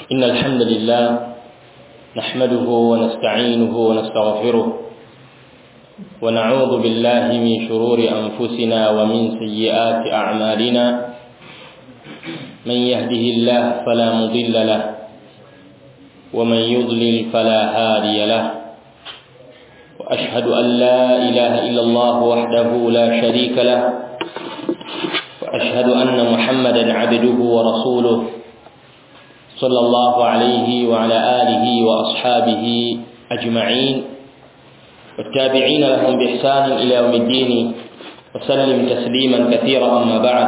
إن الحمد لله نحمده ونستعينه ونستغفره ونعوذ بالله من شرور أنفسنا ومن سيئات أعمالنا من يهده الله فلا مضل له ومن يضلل فلا هادي له وأشهد أن لا إله إلا الله وحده لا شريك له وأشهد أن محمدا عبده ورسوله صلى الله عليه وعلى آله وأصحابه أجمعين والتابعين لهم بإحسان إلى يوم الدين وسلم تسليما كثيرا أما بعد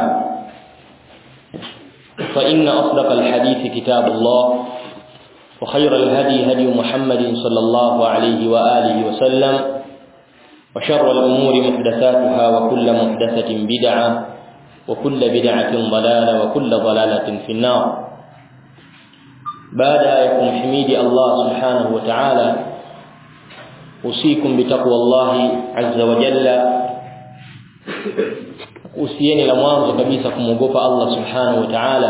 فإن أصدق الحديث كتاب الله وخير الهدي هدي محمد صلى الله عليه وآله وسلم وشر الأمور محدثاتها وكل محدثة بدعة وكل بدعة ضلالة وكل ضلالة في النار بعد يكون حميد الله سبحانه وتعالى أوصيكم بتقوى الله عز وجل usieni la mwanzo kabisa kumwogopa Allah subhanahu wa ta'ala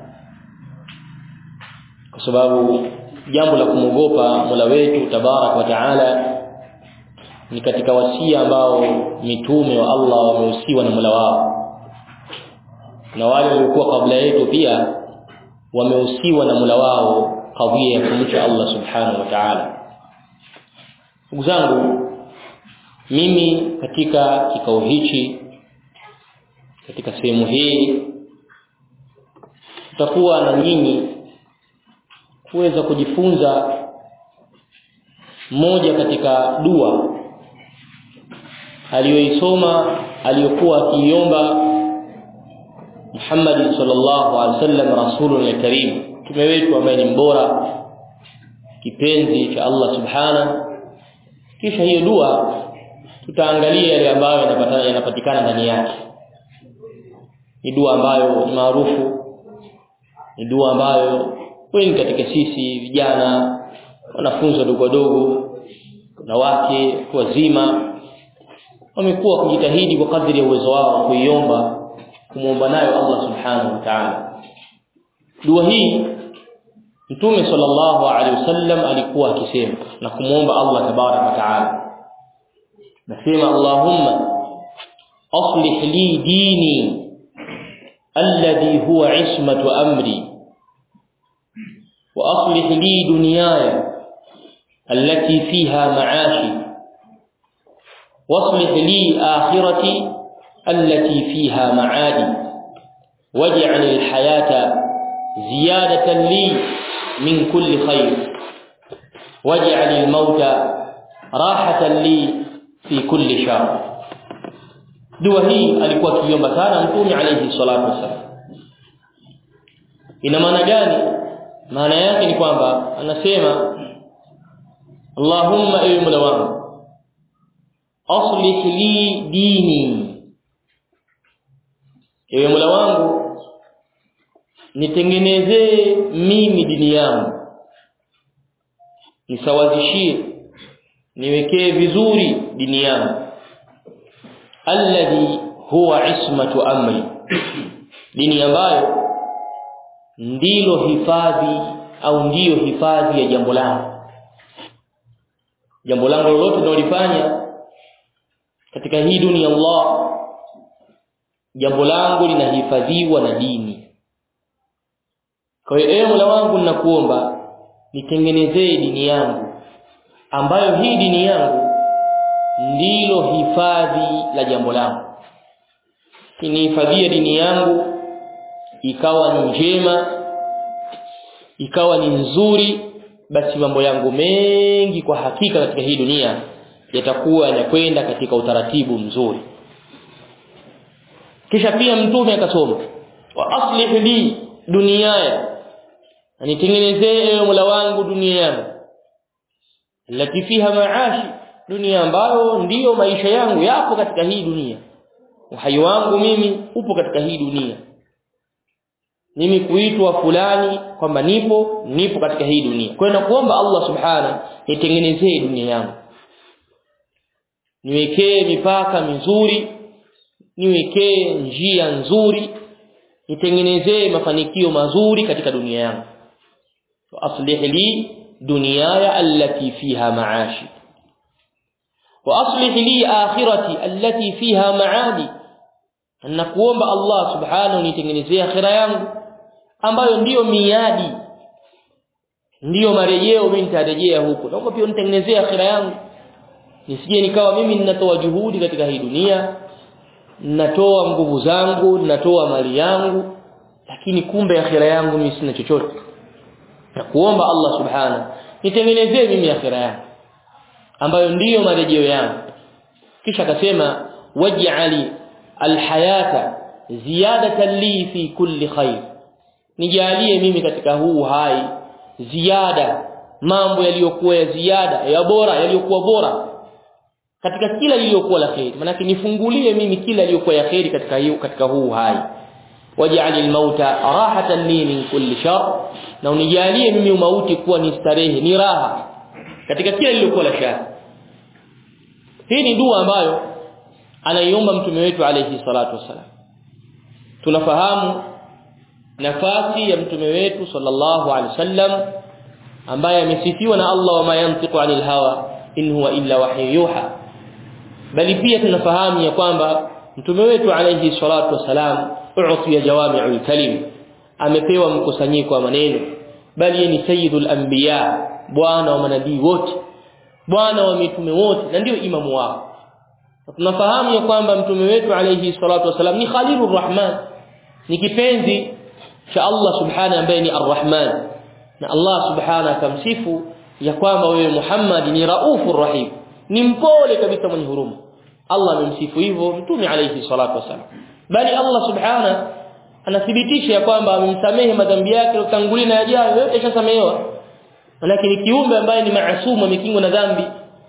kwa sababu jambo la kumwogopa Mola wetu tabarak wa ta'ala ni katika wasia ambao mitume wa Allah wamehusiwa na Mola wao na wale waliokuwa kabla yetu pia wamehusiwa na Mola wao kadhia ya kumcha Allah subhanahu wa ta'ala ndugu zangu mimi katika kikao hichi katika sehemu hii tutakuwa na nyinyi kuweza kujifunza moja katika dua aliyoisoma aliyokuwa akiiomba Muhammad sallallahu alaihi wasallam rasulul karim mtume wetu ambaye ni mbora kipenzi cha Allah subhana kisha hiyo dua tutaangalia yale ambayo yanapatana yanapatikana ndani yake ni dua ambayo ni maarufu ni dua ambayo wengi katika sisi vijana wanafunzi wadogo wadogo wanawake wazima wamekuwa kujitahidi kwa kadri ya uwezo wao kuiomba kumuomba nayo Allah subhanahu wa ta'ala dua hii Mtume sallallahu alaihi wasallam alikuwa akisema na kumuomba Allah tabarak wa ta'ala nasema Allahumma aslih li dini alladhi huwa ismatu amri wa aslih li dunyaya allati fiha ma'ashi واصلح لي آخرتي التي فيها معادي واجعل الحياة زيادة لي من كل خير واجعل الموت راحة لي في كل شر dua hii alikuwa akiomba sana mtume alayhi salatu wasallam ina maana gani maana yake ni kwamba anasema Allahumma ewe Mola wangu aslih li dini ewe Mola wangu nitengenezee mimi dini yangu nisawazishie niwekee vizuri dini yangu alladhi huwa ismatu amri dini ambayo ndilo hifadhi au ndiyo hifadhi ya jambo langu jambo langu lolote linalofanya katika hii dunia Allah jambo langu linahifadhiwa na dini kwa hiyo ewe Mola wangu ninakuomba nitengenezee dini yangu ambayo hii dini yangu ndilo hifadhi la jambo langu inihifadhie dini yangu ikawa ni njema ikawa ni nzuri basi mambo yangu mengi kwa hakika katika hii dunia yatakuwa yanakwenda katika utaratibu mzuri kisha pia mtume akasoma wa aslih li duniaya nitengenezee ewe Mola wangu dunia yangu lati fiha maashi dunia ambayo ndiyo maisha yangu yapo katika hii dunia uhai wangu mimi upo katika hii dunia mimi kuitwa fulani kwamba nipo nipo katika hii dunia kwa hiyo nakuomba Allah subhana nitengenezee dunia yangu niwekee mipaka mizuri niwekee njia nzuri nitengenezee mafanikio mazuri katika dunia yangu واصلح لي دنياي التي فيها معاشي واصلح لي اخرتي التي فيها معادي nakuomba Allah subhanahu nitengenezee akhira yangu ambayo ndiyo miadi ndiyo marejeo mimi nitarejea huko naomba pia nitengenezee akhira yangu nisije nikawa mimi ninatoa juhudi katika hii dunia ninatoa nguvu zangu ninatoa mali yangu lakini kumbe akhira yangu mimi sina chochote na kuomba Allah subhanahu nitengenezee mimi akhira yangu ambayo ndiyo marejeo yangu kisha akasema waj'ali alhayata ziyadatan li fi kulli khair nijalie mimi katika huu hai ziada mambo yaliyokuwa ya ziada ya bora yaliyokuwa bora katika kila lililokuwa la khair maana nifungulie mimi kila lililokuwa ya khair katika hiyo katika huu hai waj'al almauta rahatan li min kulli shar na unijalie mimi mauti kuwa ni starehe ni raha katika kila lililokuwa la shari hii ni dua ambayo anaiomba mtume wetu alayhi salatu wasalam tunafahamu nafasi ya mtume wetu sallallahu alaihi wasallam ambaye amesifiwa na Allah wama yantiqu anil hawa in huwa illa wahyu yuha bali pia tunafahamu ya kwamba mtume wetu alayhi salatu wasalam u'tiya jawami'ul kalim amepewa mkusanyiko wa maneno bali ni sayyidul anbiya bwana wa manabii wote bwana wa mitume wote na ndio imamu wao tunafahamu ya kwamba mtume wetu alayhi salatu wasalam ni khalilur rahman ni kipenzi cha Allah subhanahu ambaye ni arrahman na Allah subhanahu akamsifu ya kwamba wewe Muhammad ni raufur rahim ni mpole kabisa mwenye huruma Allah amemsifu hivyo mtume alayhi salatu wasalam bali Allah subhanahu anathibitisha ya kwamba amemsamehe madhambi yake utangulia na yajayo yote yashasamehewa lakini kiumbe ambaye ni maasumu amekingwa na dhambi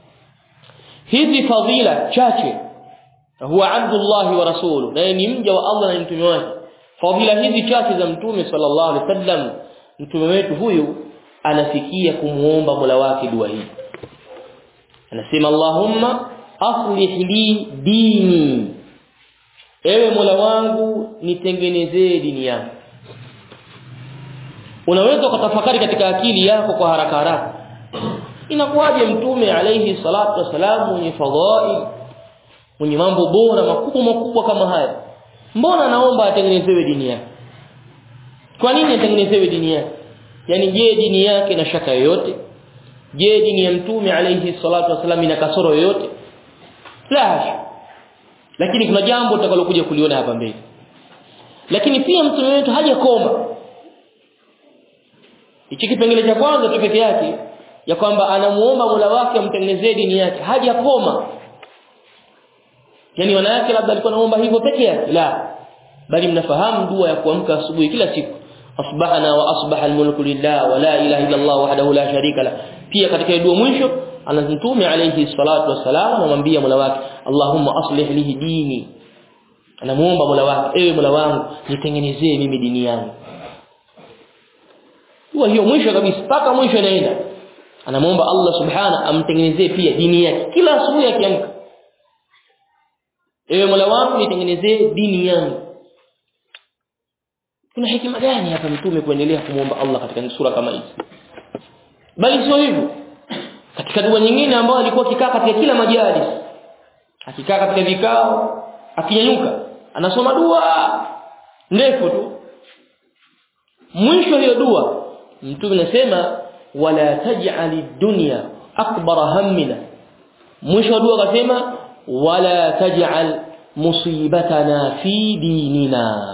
hizi fadhila chache huwa abdullah wa rasuluhu na ni mja wa Allah na mtume wake fadhila hizi chache za mtume sallallahu alaihi wasallam mtume wetu huyu anafikia kumuomba Mola wake dua hii anasema Allahumma aslih li dini ewe Mola wangu nitengenezee dini yangu unaweza kutafakari katika akili yako kwa haraka haraka inakuwaje mtume alayhi salatu wasalam mwenye fadhail mwenye mambo bora makubwa makubwa kama haya mbona anaomba atengenezewe dini yake kwa nini atengenezewe dini yake yani je dini yake na shaka yoyote je dini ya mtume alayhi salatu wasalam ina kasoro yoyote la lakini kuna jambo utakalokuja kuliona hapa mbele lakini pia mtume wetu hajakoma hichi kipengele cha kwanza tu peke yake ya kwamba anamuomba Mola wake amtengenezee dini yake hajakoma yani wanawake labda alikuwa anaomba hivyo peke yake la bali mnafahamu dua ya kuamka asubuhi kila siku asbahana wa asbaha almulku lillah wa la ilaha illa Allah wahdahu la sharika la pia katika dua mwisho anamtume alayhi salatu wassalam anamwambia Mola wake Allahumma aslih lihi dini anamuomba Mola wake ewe Mola wangu nitengenezee mimi dini yangu dua hiyo mwisho kabisa mpaka mwisho inaenda anamuomba Allah subhana amtengenezee pia dini yake kila asubuhi akiamka ewe Mola wangu nitengenezee dini yangu kuna hekima gani hapa mtume kuendelea kumwomba Allah katika sura kama hizi bali sio hivyo katika dua nyingine ambayo alikuwa akikaa katika kila majalis akikaa katika vikao akinyanyuka anasoma dua ndefu tu mwisho hiyo dua mtume anasema wala taj'ali dunya akbara hammina mwisho wa dua akasema wala taj'al musibatana fi dinina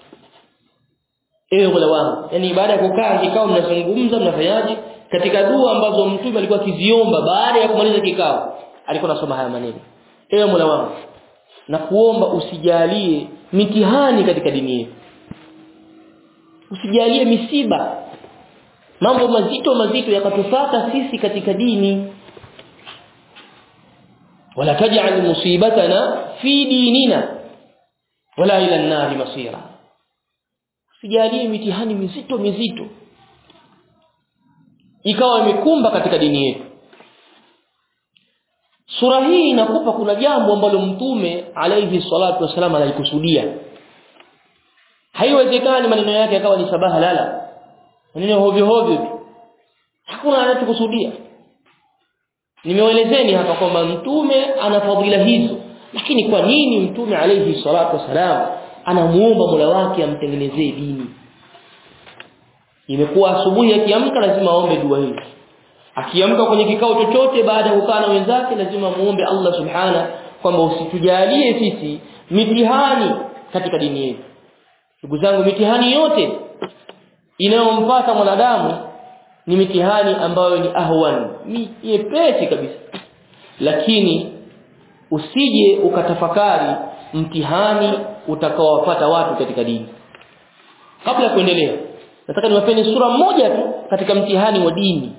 ewe Mola wangu yani baada ya kukaa kikao mnazungumza mnafanyaje katika dua ambazo mtume alikuwa akiziomba baada ya kumaliza kikao alikuwa anasoma haya maneno ewe Mola wangu na kuomba usijalie mitihani katika dini yetu usijalie misiba mambo mazito mazito yakatufata sisi katika dini wala taj'al musibatana fi dinina wala ila an-nar masira usijalie mitihani mizito mizito ikawa imekumba katika dini yetu sura hii inakupa kuna jambo ambalo mtume alayhi salatu wasallam alikusudia haiwezekani maneno yake yakawa ni sabaha lala maneno hovyo hovyo tu hakuna anachokusudia nimewaelezeni hapa kwamba mtume ana fadhila hizo lakini kwa nini mtume alayhi salatu wasalam anamuomba Mola wake amtengenezee dini imekuwa asubuhi akiamka lazima aombe dua hii akiamka kwenye kikao chochote baada ya kukaa na wenzake lazima muombe Allah subhana kwamba usitujalie sisi mitihani katika dini yetu ndugu zangu mitihani yote inayompata mwanadamu ni mitihani ambayo ni ahwan ni nyepesi kabisa lakini usije ukatafakari mtihani utakaowapata watu katika dini kabla ya kuendelea nataka niwapeni sura moja tu katika mtihani wa dini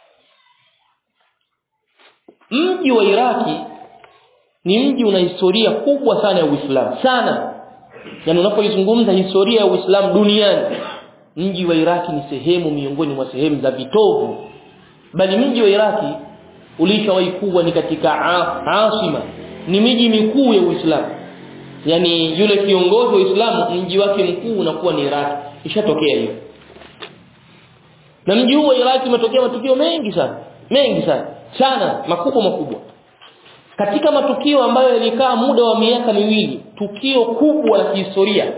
mji wa Iraki ni mji una historia kubwa sana ya Uislamu sana yani unapoizungumza historia ya Uislamu duniani mji wa Iraki ni sehemu miongoni mwa sehemu za vitovu bali mji wa Iraki ulishawahi kuwa ni katika asima ni miji mikuu ya Uislamu yani yule kiongozi wa Uislamu mji wake mkuu unakuwa ni Iraki ishatokea hiyo na mji huu wa Iraki umetokea matukio mengi sana mengi sana sana makubwa makubwa katika matukio ambayo yalikaa muda wa miaka miwili tukio kubwa la kihistoria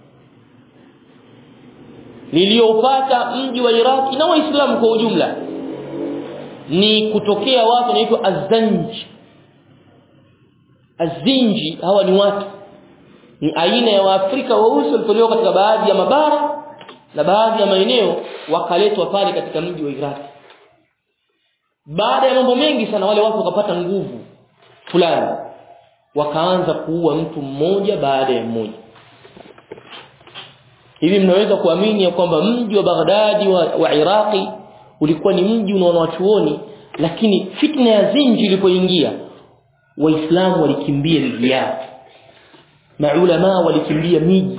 liliopata mji wa Iraki na waislamu kwa ujumla ni kutokea watu wanaitwa azanji azinji hawa ni watu ni aina ya waafrika weusi walitolewa katika baadhi ya mabara na baadhi ya maeneo wakaletwa pale katika mji wa Iraki baada ya mambo mengi sana wale watu wakapata nguvu fulani wakaanza kuua mtu mmoja baada ya mmoja hivi mnaweza kuamini ya kwamba mji wa Baghdadi wa, wa Iraqi ulikuwa ni mji unaona wachuoni lakini fitna ya zinji ilipoingia waislamu walikimbia miji yao maulama walikimbia miji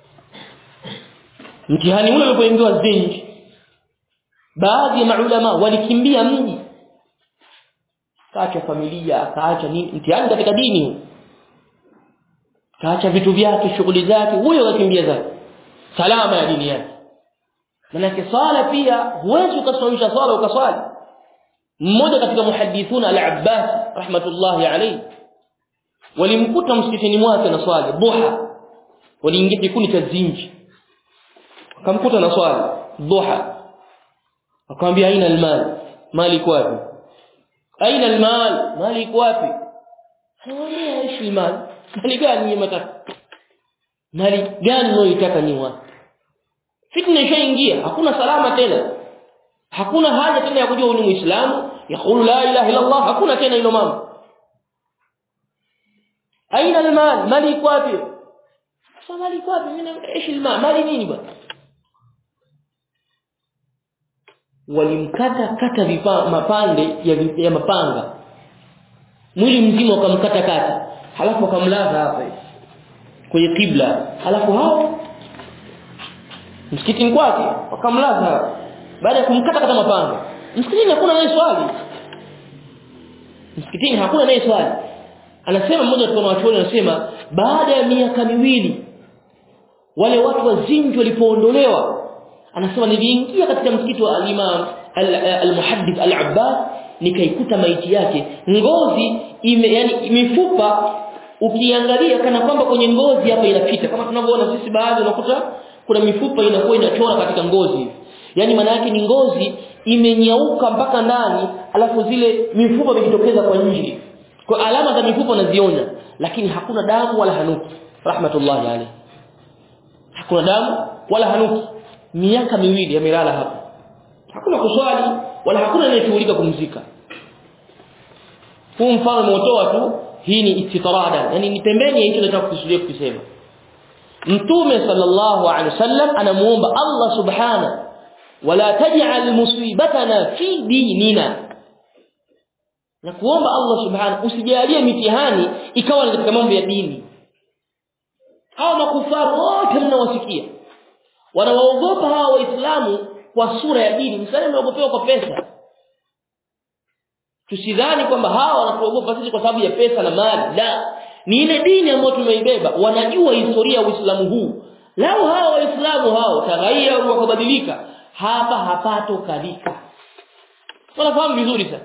mtihani ule ulipoingiwa zinji baadhi ya maulama walikimbia mji kaacha familia kaacha nini mtihani katika dini kaacha vitu vyake shughuli zake huyo akakimbia zake salama ya dini yake manake sala pia huwezi ukaswalisha sala ukaswali mmoja katika muhadithuna al-Abbas rahmatullahi alayhi walimkuta msikitini mwake na swali duha waliingia kikundi cha zinji akamkuta na swali duha akamwambia aina almal mali iko wapi aina almal mali iko wapi anamwambia ishi almal mali gani mtaka mali gani unayoitaka ni wapi fitna ishaingia hakuna salama tena hakuna haja tena ya kujua ni muislamu yakulu la ilaha illa allah hakuna tena hilo mambo aina almal mali iko wapi sasa mali iko wapi mimi ishi almal mali nini bwana walimkata kata vipa, mapande ya, ya mapanga mwili mzima wakamkata kata halafu wakamlaza hapa kwenye kibla halafu hao msikitini kwake wakamlaza baada ya kumkata kata mapanga msikitini hakuna naye swali msikitini hakuna naye swali anasema mmoja wa wanachuoni anasema baada ya miaka miwili wale watu wazinji walipoondolewa anasema niliingia katika msikiti wa al-Imam al-Muhaddith al-Abbas nikaikuta maiti yake ngozi ime yani mifupa ukiangalia kana kwamba kwenye ngozi hapa inapita kama tunavyoona sisi baadhi unakuta kuna mifupa inakuwa inachora katika ngozi yani maana yake ni ngozi imenyauka mpaka ndani alafu zile mifupa imejitokeza kwa nje kwa alama za mifupa unaziona lakini hakuna damu wala hanuki rahmatullahi alayhi hakuna damu wala hanuki miaka miwili yamelala hapa hakuna kuswali wala hakuna anayeshughulika kumzika huu mfano nimeutoa tu hii ni istitrada yani ni pembeni ya hicho nataka kukusudia kusema mtume sallallahu alaihi wasallam anamuomba Allah subhana wala taj'al musibatana fi dinina na kuomba Allah subhana usijalie mitihani ikawa ni katika mambo ya dini hawa makufaru wote mnawasikia wanawaogopa hawa waislamu kwa sura ya dini msalimu anaogopewa kwa pesa tusidhani kwamba hawa wanatuogopa sisi kwa sababu ya pesa na mali la ni ile dini ambayo tumeibeba wanajua historia ya Uislamu huu lao hawa waislamu hao tagayyaru wakabadilika hapa hapato kalika wanafahamu vizuri sana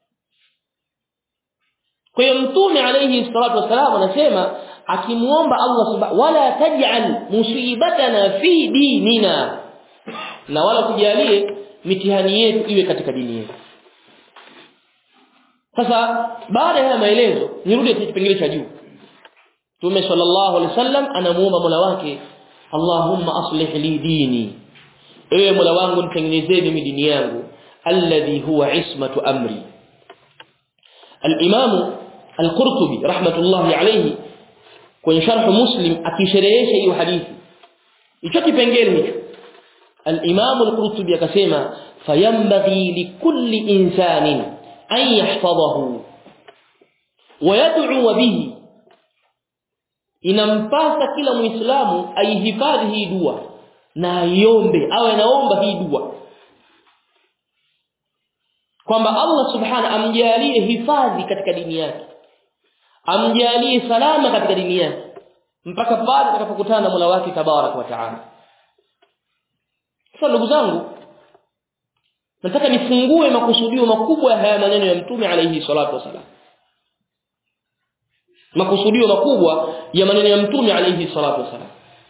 kwa hiyo mtume alayhi salatu wasalam anasema akimuomba Allah subhanahu wala taj'al musibatana fi dinina na wala tujalie mitihani yetu iwe katika dini yetu sasa baada ya maelezo nirudi katika kipengele cha juu Mtume sallallahu alaihi wasallam anamuomba Mola wake Allahumma aslih li dini ewe Mola wangu nitengenezee mimi dini yangu alladhi huwa ismatu amri al-Imam al-Qurtubi rahmatullahi alayhi kwenye sharh Muslim akisherehesha hiyo hadithi hicho kipengele hicho al-Imam al-Qurtubi akasema fayambaghi likulli insanin an yahfadhahu wa yad'u bihi inampasa kila muislamu aihifadhi hii dua na aiombe awe naomba hii dua kwamba Allah subhana amjalie hifadhi katika dini yake amjalie salama katika dini yake mpaka pale atakapokutana na Mola wake tabarak wa taala sasa ndugu zangu nataka nifungue makusudio makubwa ya haya maneno ya mtume alayhi salatu wasalam makusudio makubwa ya maneno ya mtume alayhi salatu wasalam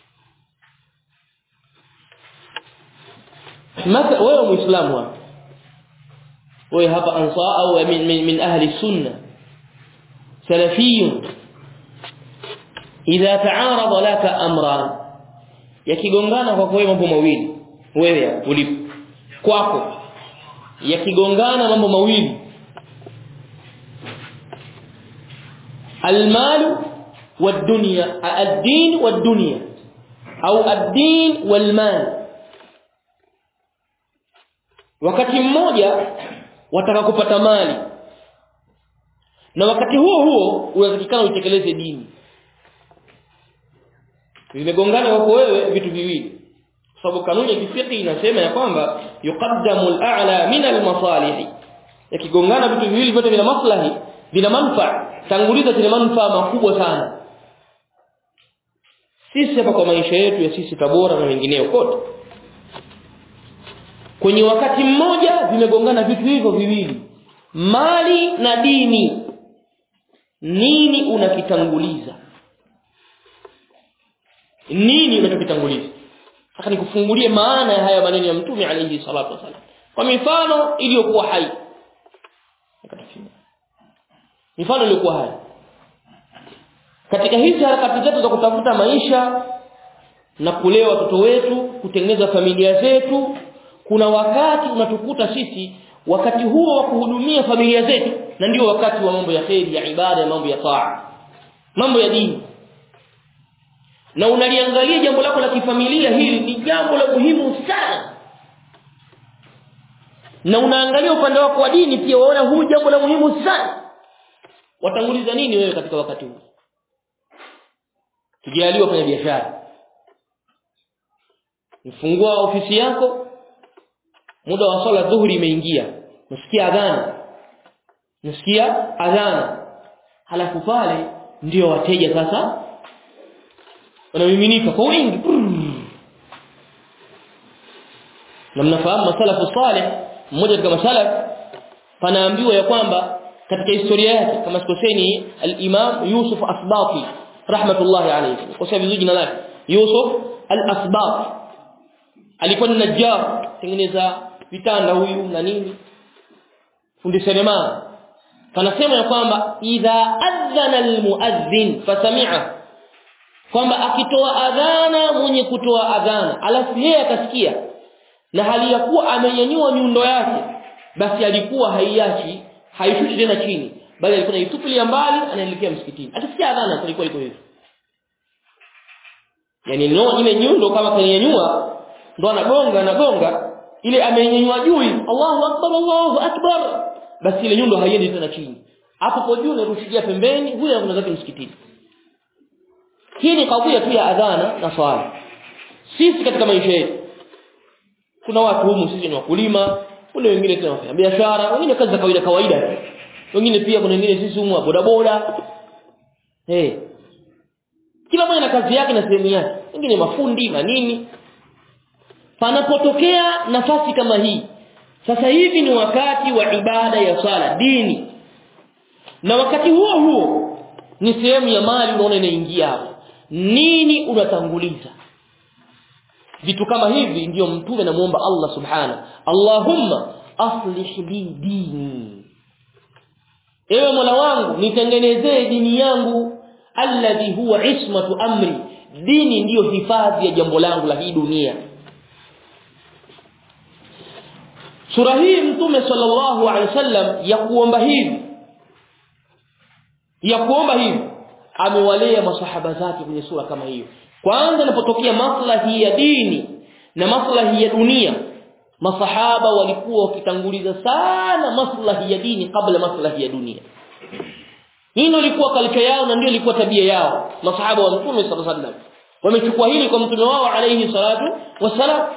mata wewe muislamu hapa wewe hapa ansa au min, min, min ahli sunna salafiyun idha ta'arada laka amran yakigongana kwa wewe mambo mawili wewe ulipo kwako yakigongana mambo mawili المال والدنيا الدين والدنيا au الدين والمال wakati mmoja wataka kupata mali na wakati huo huo unatakikana utekeleze dini vimegongana wako wewe vitu viwili sababu kanuni ya kifiki inasema ya kwamba yuqaddamu al-a'la min al-masalih yakigongana vitu viwili vyote vina maslahi vina manufaa tanguliza zile manufaa makubwa sana sisi hapa kwa maisha yetu ya sisi Tabora na wengineo kote kwenye wakati mmoja vimegongana vitu hivyo viwili mali na dini nini unakitanguliza nini unachokitanguliza sasa nikufungulie maana ya haya maneno ya mtume alayhi salatu wasallam kwa mifano iliyokuwa hai mifano iliyokuwa hai katika hizi harakati zetu za kutafuta maisha na kulea watoto wetu kutengeneza familia zetu kuna wakati unatukuta sisi wakati huo wa kuhudumia familia zetu na ndio wakati wa mambo ya kheri ya ibada ya mambo ya taa mambo ya dini na unaliangalia jambo lako la kifamilia hili ni jambo la muhimu sana na unaangalia upande wako wa dini pia waona huu jambo la muhimu sana watanguliza nini wewe katika wakati huu tujaliwa kwenye biashara mfungua ofisi yako muda wa swala dhuhuri imeingia nasikia adhana nasikia adhana halafu pale ndio wateja sasa wanamiminika kwa wingi na mnafahamu masalafu salih mmoja katika masalaf panaambiwa ya kwamba katika historia yake kama sikoseni al-Imam Yusuf Asbati rahmatullahi alayhi kosa vizuri jina lake Yusuf al-Asbati alikuwa ni najjar tengeneza vitanda huyu na nini fundi seremala panasema ya kwamba idha adhana almuadhdhin fasami'a kwamba akitoa adhana mwenye kutoa adhana alafu yeye akasikia na hali ya kuwa amenyanyua nyundo yake basi alikuwa haiachi haishuti tena chini bali alikuwa naitupilia mbali anaelekea msikitini atasikia adhana ilikuwa iko hivyo yani no ile nyundo kama kanyanyua ndo anagonga anagonga ile amenyanyua juu Allahu akbar Allahu akbar basi ile nyundo haiendi tena chini hapo kwa juu narushikia pembeni huyo anakwenda zake msikitini hii ni kadhia tu ya adhana na swala sisi katika maisha yetu kuna watu humu sisi ni wakulima kuna wengine tena wafanya biashara wengine kazi za kawaida kawaida wengine pia kuna wengine sisi humu boda boda hey. kila mmoja na kazi yake na sehemu yake wengine mafundi na nini panapotokea nafasi kama hii sasa hivi ni wakati wa ibada ya swala dini na wakati huo huo ni sehemu ya mali unaona inaingia hapo nini unatanguliza vitu kama hivi ndiyo mtume namuomba Allah subhana Allahumma aslih li dini ewe Mola wangu nitengenezee dini yangu alladhi huwa ismatu amri dini ndiyo hifadhi ya jambo langu la hii dunia sura hii mtume sallallahu alaihi wasallam ya kuomba hivi ya kuomba hivi amewalea masahaba zake kwenye sura kama hiyo kwanza inapotokea maslahi ya dini na maslahi ya dunia masahaba walikuwa wakitanguliza sana maslahi ya dini kabla maslahi ya dunia hilo lilikuwa kalcha yao na ndio ilikuwa tabia yao masahaba wa mtume sallallahu alaihi wasallam wamechukua hili kwa mtume wao alayhi salatu wassalam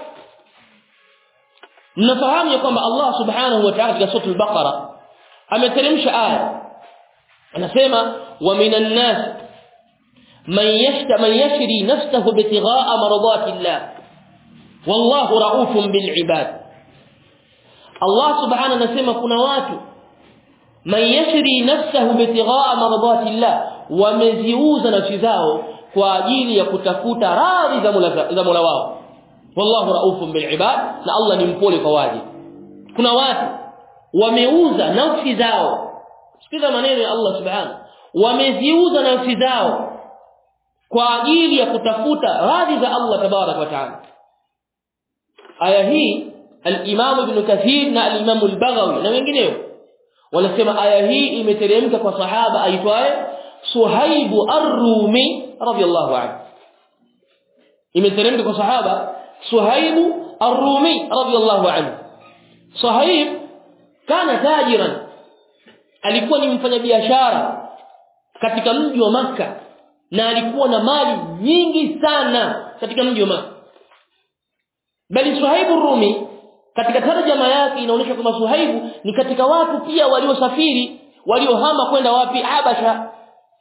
mnafahamu ya kwamba Allah subhanahu wa ta'ala katika sura al-Baqara ameteremsha aya anasema wa minan nas man yashta man yashri nafsahu bitigha'a maradati Allah wallahu raufun bil ibad Allah subhanahu anasema kuna watu man yashri nafsahu bitigha'a maradati Allah wameziuza nafsi zao kwa ajili ya kutafuta radhi za Mola za Mola wao wallahu raufun bil ibad na Allah ni mpole kwa waje kuna watu wameuza nafsi zao sikiza maneno ya Allah subhanahu wameziuza nafsi zao kwa ajili ya kutafuta radhi za Allah tabarak wa taala aya hii al-Imam Ibn Kathir na al-Imam al-Baghawi na wengineo wanasema aya hii imeteremka kwa sahaba aitwaye Suhaib ar-Rumi radiyallahu anhu imeteremka kwa sahaba Suhaib ar-Rumi radiyallahu anhu Suhaib kana tajiran alikuwa ni mfanyabiashara katika mji wa maka na alikuwa na mali nyingi sana katika mji wa maka bali Suhaibu Rumi katika tarjama yake inaonyesha kwamba Suhaibu ni katika watu pia waliosafiri waliohama kwenda wapi Habasha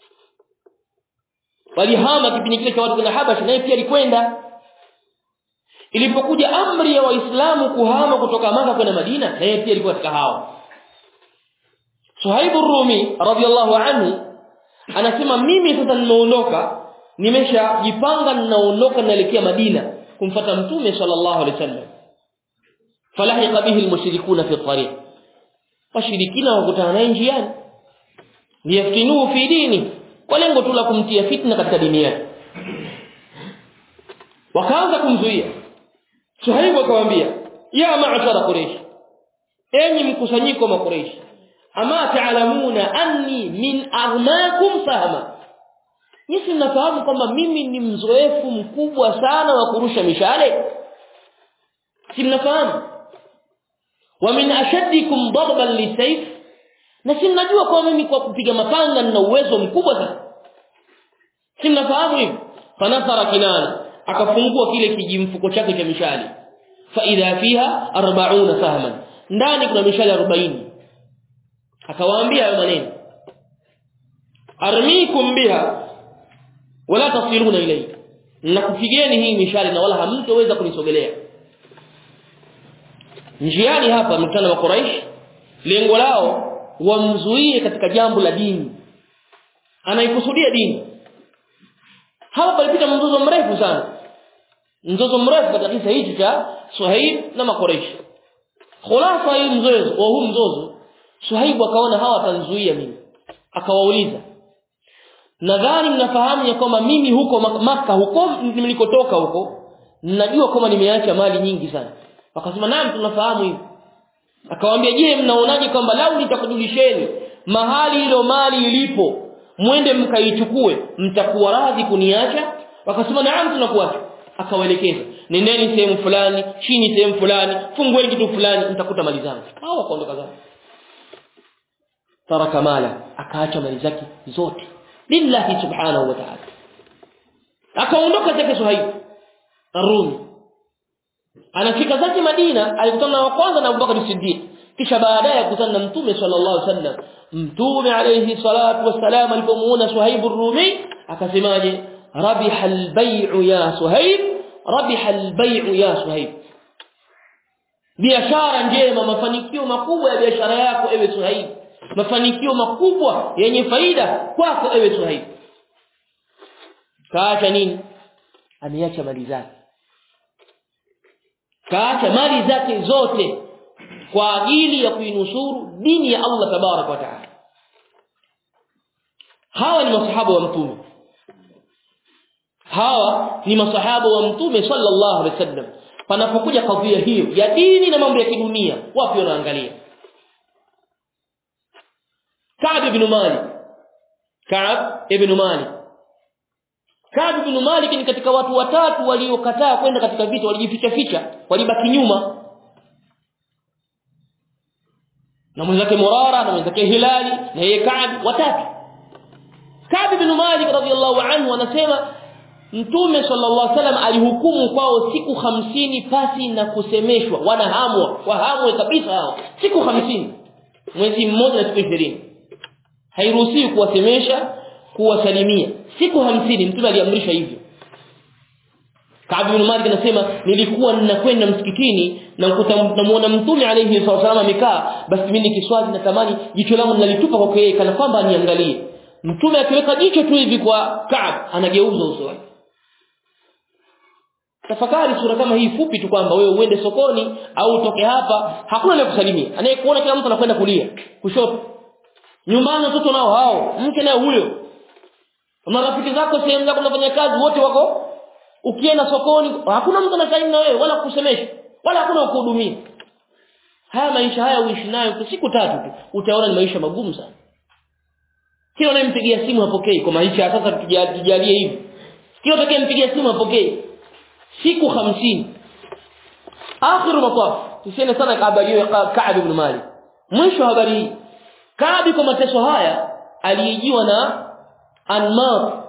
walihama kipindi kile cha watu kwenda Habasha naye pia alikwenda ilipokuja amri ya waislamu kuhama kutoka maka kwenda Madina naye pia alikuwa katika hao Suhaibu Rumi radhiallahu anhu anasema mimi sasa nimeondoka nimeshajipanga ninaondoka naelekea Madina kumfata mtume sallallahu alaihi wasallam falahiqa bihi almushrikuna fi tariq washirikina wakutana naye njiani liyaftinuhu fi dini kwa lengo tu la kumtia fitna katika dini yake wakaanza kumzuia Suhaibu akamwambia ya ma'ashara quraish enyi mkusanyiko wa quraish ama taalamuna anni min aghnakum fahma Nisi mnafahamu kwamba mimi ni mzoefu mkubwa sana wa kurusha mishale si mnafahamu wa min ashaddikum darban lisayf na si mnajua kwamba mimi kwa kupiga mapanga nina uwezo mkubwa sana si mnafahamu hivyo fanasara kinana akafungua kile kijimfuko chake cha mishale fa idha fiha 40 sahman ndani kuna mishale 40 akawaambia hayo maneno armikum biha wala tasiluna ilayhi nakupigeni hii mishale na wala hamtoweza kunisogelea njiani hapa mkutano wa Quraysh lengo lao wamzuie katika jambo la dini anaikusudia dini hapa palipita mzozo mrefu sana mzozo mrefu katika kisa hichi cha Suhaib na Makuraish khulafa hii mzozo wa huu mzozo Suhaib akaona hawa watanzuia mimi akawauliza nadhani mnafahamu ya kwamba mimi huko maka huko nilikotoka huko ninajua kwamba nimeacha mali nyingi sana wakasema naam tunafahamu hivi akawaambia je mnaonaje kwamba lau nitakujulisheni mahali hilo mali ilipo mwende mkaichukue mtakuwa radhi kuniacha wakasema naam tunakuacha akawaelekeza nendeni sehemu fulani chini sehemu fulani fungueni kitu fulani mtakuta mali zangu hao wakaondoka zao taraka mala akaacha mali zake zote lillahi subhanahu wa ta'ala akaondoka zake Suhaib Arumi anafika zake Madina alikutana na wa kwanza na Abubakar Siddiq kisha baadaye akutana na Mtume sallallahu alaihi wasallam Mtume alayhi salatu wassalam alipomuona Suhaib Ar-Rumi akasemaje rabiha al-bay'u ya Suhaib rabiha al-bay'u ya Suhaib biashara njema mafanikio makubwa ya biashara yako ewe Suhaib mafanikio makubwa yenye faida kwako ewe Suhaib kaacha nini ameacha mali zake kaacha mali zake zote kwa ajili ya kuinusuru dini ya Allah tabarak wa taala hawa ni masahaba wa mtume hawa ni masahaba wa mtume sallallahu alaihi wasallam panapokuja kadhia hiyo ya dini na mambo ya kidunia wapi wanaangalia Ka'b ibn Malik Ka'b ibn Malik Ka'b ibn Malik ni katika watu watatu waliokataa kwenda katika vita walijificha ficha walibaki nyuma na mwenzake Murara na mwenzake Hilali na yeye Ka'b watatu Ka'b ibn Malik radhiyallahu anhu anasema Mtume sallallahu alaihi wasallam alihukumu kwao siku hamsini pasi na kusemeshwa wanahamwa wahamwe kabisa hao siku hamsini mwezi mmoja na siku 20 hairuhusiwi kuwasemesha kuwasalimia siku hamsini mtume aliamrisha hivyo Ka'b ibn Malik anasema nilikuwa ninakwenda msikitini na namuona mtume alayhi wasallam amekaa basi mimi nikiswali natamani jicho langu ninalitupa kwa yeye kana kwamba aniangalie mtume akiweka jicho tu hivi kwa Ka'b anageuza uso wake tafakari sura kama hii fupi tu kwamba wewe uende sokoni au utoke hapa hakuna anayekusalimia anayekuona kila mtu anakwenda kulia kushoto nyumbani watoto nao hao mke naye huyo na rafiki zako sehemu zako unafanya kazi wote wako ukienda sokoni hakuna mtu anasalimia na wewe wala kusemesha wala hakuna kuhudumia haya maisha haya uishi nayo kwa siku tatu tu utaona ni maisha magumu sana kila unayempigia simu hapokei kwa maisha sasa tujalie hivi kila utakayempigia simu hapokei siku hamsini akhiru mataf tusiende sana habari hiyo Ka'b ibn Malik mwisho habari hii Ka'b kwa mateso haya alijiwa na Anmar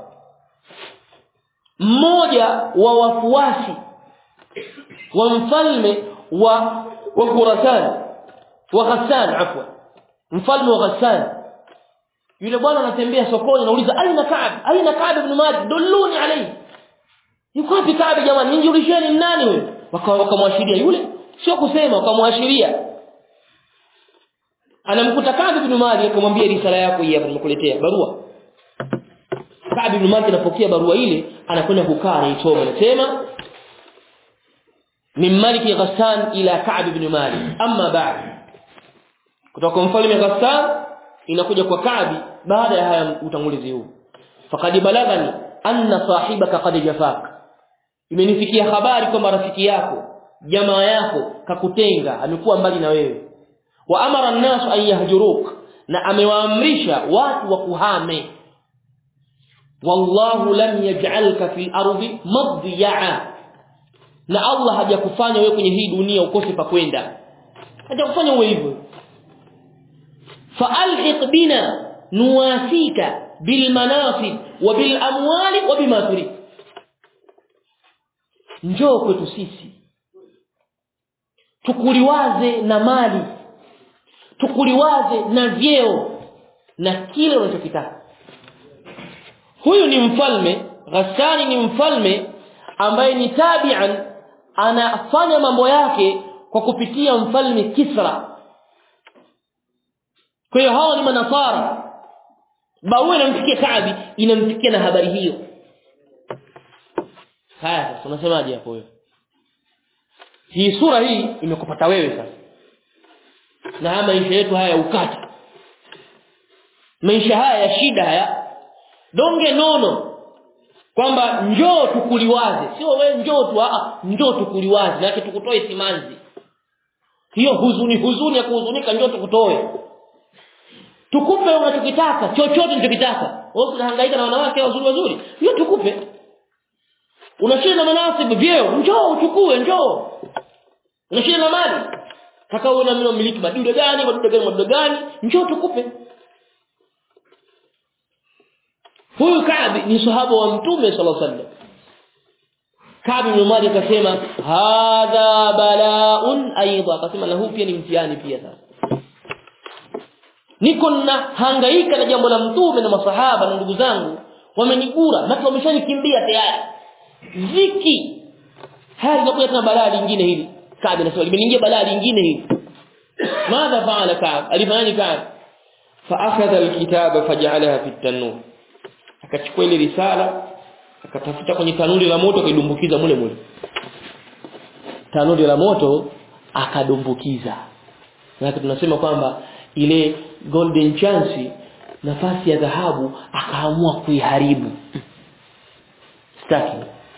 mmoja wa wafuasi wa mfalme wa wa Khurasan wa Ghassan afwa mfalme wa Ghassan yule bwana anatembea sokoni anauliza aina Ka'b aina Ka'b ibn Malik dulluni alayhi yuko wapi Ka'b jamani nijulisheni nani huyo wakamwashiria yule sio kusema wakamwashiria anamkuta Ka'b ibn Malik akamwambia risala yako hii hapa nimekuletea barua Ka'b ibn Malik anapokea barua ile anakwenda kukaa anaisoma anasema min Malik Ghassan ila Ka'b ibn Malik amma ba'd kutoka mfalme Ghassan inakuja kwa Ka'b baada ya haya utangulizi huu faqad balagani anna sahibaka qad jafak imenifikia habari kwamba rafiki yako jamaa yako kakutenga amekuwa mbali na wewe wa amara an-nas an yahjuruk na amewaamrisha watu wa kuhame wallahu lam yaj'alka fil ardi madya'a na Allah hajakufanya wewe kwenye hii dunia ukose pa kwenda hajakufanya uwe hivyo fa'alhiq bina nuwasika bil manasib wa bil amwali wa bima turid njoo kwetu sisi tukuliwaze na mali tukuliwaze na vyeo na kile unachokitaka huyu ni mfalme Ghassani ni mfalme ambaye ni tabi'an anafanya mambo yake kwa kupitia mfalme Kisra kwa hiyo hawa ni manasara barua inamfikia Kaabi inamfikia na habari hiyo haya sasa unasemaje hapo wewe hii sura hii imekupata wewe sasa na haya maisha yetu haya ukata maisha haya ya shida haya donge nono kwamba njoo tukuliwaze sio wewe njoo tu a njoo tukuliwaze na tukutoe simanzi hiyo huzuni huzuni ya kuhuzunika njoo tukutoe tukupe unachokitaka chochote unachokitaka wewe unahangaika na wanawake wazuri wazuri hiyo tukupe unashinda na manasibu vyeo njoo uchukue njoo unashinda na mali kaka uone mimi miliki madude gani madude gani madude gani njoo tukupe huyu Kaabi ni sahaba wa mtume sallallahu alaihi wasallam Kaabi bin Malik akasema hadha bala'un aidha akasema na huu pia ni mtihani pia sasa niko na hangaika na jambo la mtume na masahaba na ndugu zangu wamenigura na wameshanikimbia tayari ziki haya linakuja tena balaa lingine hili Kaabi anasema limeingia balaa lingine hili madha faala Kaab alifanya Kaab fa akhadha alkitaba faj'alaha fi tanur akachukua ile risala akatafuta kwenye tanuri la moto akaidumbukiza mule mule tanuri la moto akadumbukiza na tunasema kwamba ile golden chance nafasi ya dhahabu akaamua kuiharibu staki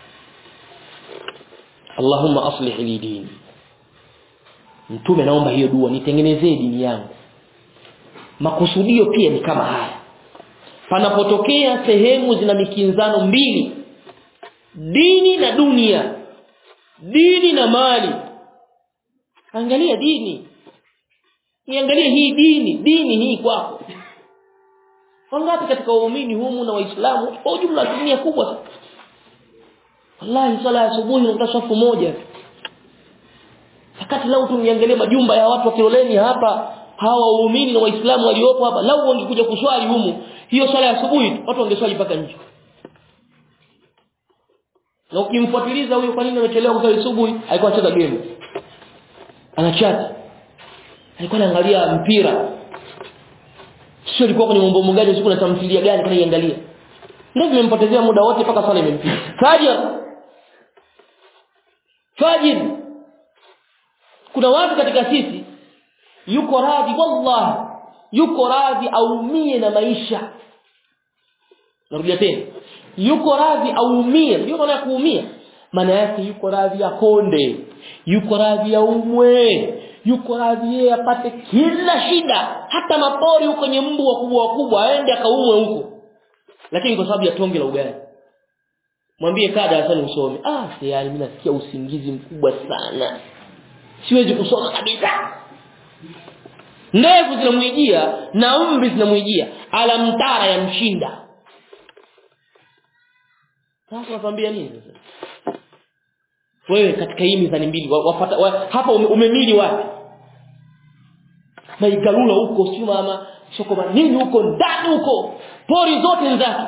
Allahumma aslih li dini mtume naomba hiyo dua nitengenezee dini yangu makusudio pia ni kama haya panapotokea sehemu zina mikinzano mbili dini na dunia dini na mali angalia dini niangalie hii dini dini hii kwako wangapi katika waumini humu na waislamu kwa ujumla dunia kubwa sana wallahi sala ya asubuhi unakuta safu moja wakati lau tungeangalia majumba ya watu wa Kiloleni hapa hawa waumini na waislamu waliopo hapa lau wangekuja kuswali humu hiyo swala ya asubuhi watu wangeswali mpaka nje na ukimfuatiliza huyo kwa nini amechelewa kuswali asubuhi alikuwa anacheza game anachata alikuwa anaangalia mpira sio alikuwa kwenye mambo mgani siku na tamthilia gani kana iangalia ndio vimempotezea muda wote mpaka swala imempita fajr fajr kuna watu katika sisi yuko radhi wallahi yuko radhi aumie na maisha narudia tena yuko radhi aumie ndio maana kuumia maana yake yuko radhi akonde yuko radhi aumwe yuko radhi yeye apate kila shida hata mapori huko kwenye mbu wakubwa wakubwa aende akaumwe huko lakini kwa sababu ya tonge la ugali mwambie kaa darasani usome ah tayari mimi nasikia usingizi mkubwa sana siwezi kusoma kabisa ndevu zinamwijia na umri zinamwijia alamtara ya mshinda sasa nakwambia nini sasa wewe katika hii mizani mbili wafata wa, hapa ume, umemili wapi maigalula huko sio mama soko nini huko ndani huko pori zote ni zake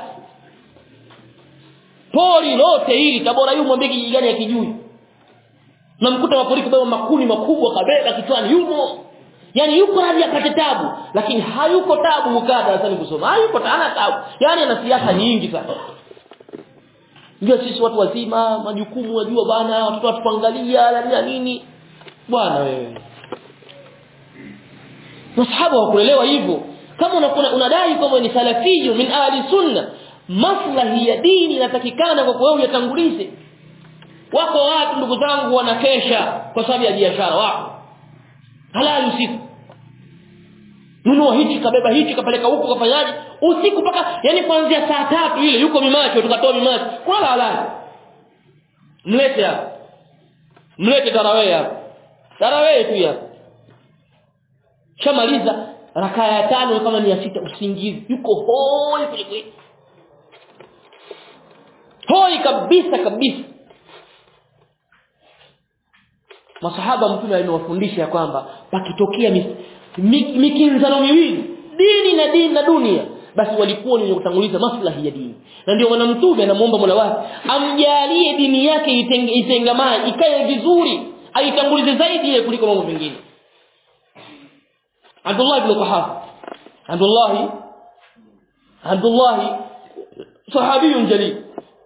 pori lote hili tabora yu mwambie kijiji gani ya kijui namkuta mapori kubeba makuni makubwa kabeba kichwani yumo yani yuko radhi apate tabu lakini hayuko tabu ukaa darasani kusoma hayuko hana tabu yani ana siasa nyingi sana ndio sisi watu wazima majukumu wajua bana watoto watupangalia na nini bwana wewe masahaba hawakuelewa hivyo kama unakuna unadai kwamba ni salafiyu min ahli sunna maslahi ya dini inatakikana kwa wewe uyatangulize wako watu ndugu zangu wanakesha kwa sababu ya biashara wako halali usiku nunua hichi kabeba hichi kapeleka huko kafanyaje usiku mpaka yani kuanzia saa tatu ile yuko mimacho tukatoa mimacho wala halali mlete hapa mlete tarawih hapa tarawih tu hapa shamaliza rakaa ya tano kama ni ya sita usingizi yuko hoi kweli hoi kabisa kabisa masahaba mtume alimewafundisha kwamba pakitokea mikinzano miwili dini na dini na dunia basi walikuwa ni kutanguliza maslahi ya dini na ndio maana mtume anamuomba Mola wake amjalie dini yake itengamane ikae vizuri aitangulize zaidi ile kuliko mambo mengine Abdullah ibn Quhafa Abdullah Abdullah sahabiyun jalil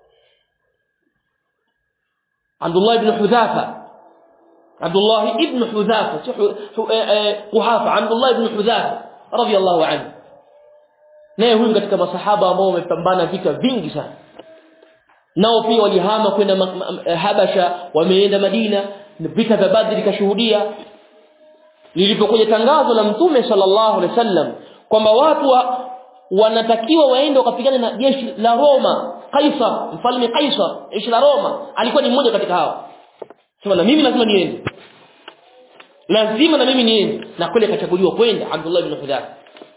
Abdullah ibn Hudhafa عبد الله ابن حذافة قحافة عبد الله ابن حذافة رضي الله عنه naye huyu katika masahaba ambao wamepambana vita vingi sana nao pia walihama kwenda Habasha wameenda Madina vita vya Badri kashuhudia lilipokuja tangazo la mtume sallallahu alaihi wasallam kwamba watu wa, wanatakiwa waende wakapigana na jeshi la Roma Kaisar mfalme Kaisar jeshi la Roma alikuwa ni mmoja katika hao sema na mimi lazima niende lazima na mimi niende na kweli akachaguliwa kwenda Abdullah ibn Hudhafa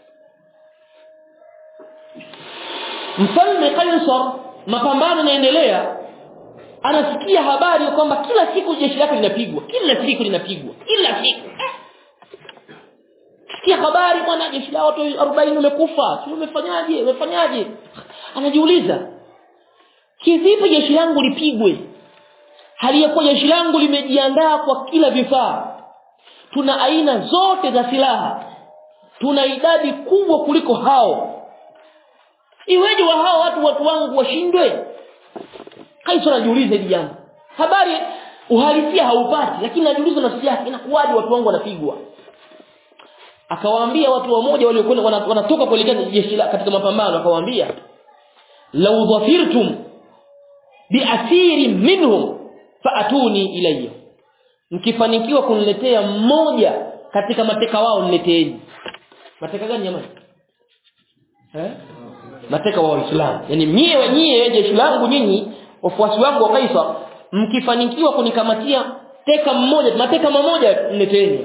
mfalme Kaisar mapambano yanaendelea anasikia habari kwamba kila siku jeshi lake linapigwa kila siku linapigwa kila siku sikia habari bwana jeshi la watu 40 wamekufa sio umefanyaje umefanyaje anajiuliza kivipi jeshi langu lipigwe hali ya kuwa jeshi langu limejiandaa kwa kila vifaa tuna aina zote za silaha tuna idadi kubwa kuliko hao iweje wa hao watu watu wangu washindwe Kaisar anajiuliza hili jambo habari uhalisia haupati lakini anajiuliza nafsi yake inakuwaje watu wangu wanapigwa akawaambia watu wamoja waliokwenda wanatoka kuelekea jeshi katika mapambano akawaambia law dhafirtum biasiri minhum faatuni ilayya mkifanikiwa kuniletea mmoja katika mateka wao nileteeni mateka gani jamani eh mateka wa Uislamu yani mie wenyewe jeshi langu nyinyi wafuasi wangu wa Kaisar mkifanikiwa kunikamatia teka mmoja mateka mmoja nileteeni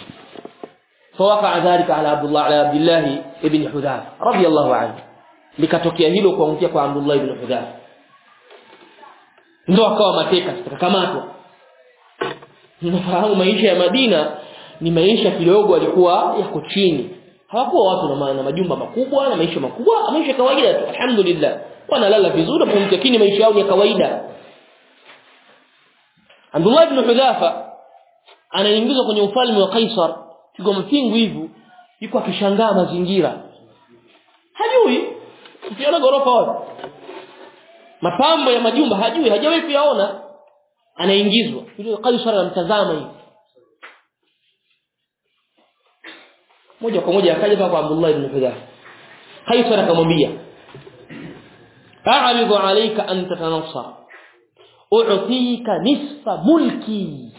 فوقع ذلك على عبد الله على عبد الله ابن حذافه رضي الله عنه likatokea hilo kuangukia kwa Abdullah ibn Hudhafa ndio akawa mateka tukakamatwa Unafahamu maisha ya Madina ni maisha kidogo alikuwa yako chini. Hawakuwa watu na, na majumba makubwa na maisha makubwa, maisha kawaida tu. Alhamdulillah. Wanalala vizuri na kumtakini maisha yao ni ya kawaida. Abdullah ibn Hudhafa anaingizwa kwenye ufalme wa Kaisar, kigo mfingu hivyo, yuko akishangaa mazingira. Hajui ukiona gorofa wapi. Mapambo ya majumba hajui, hajawahi kuyaona anaingizwa yule Kaisar anamtazama hivi moja kwa moja akaja kwa Abdullah ibn Hudhafa Kaisar akamwambia a'ridu alayka an tatanassar u'tika nisfa mulki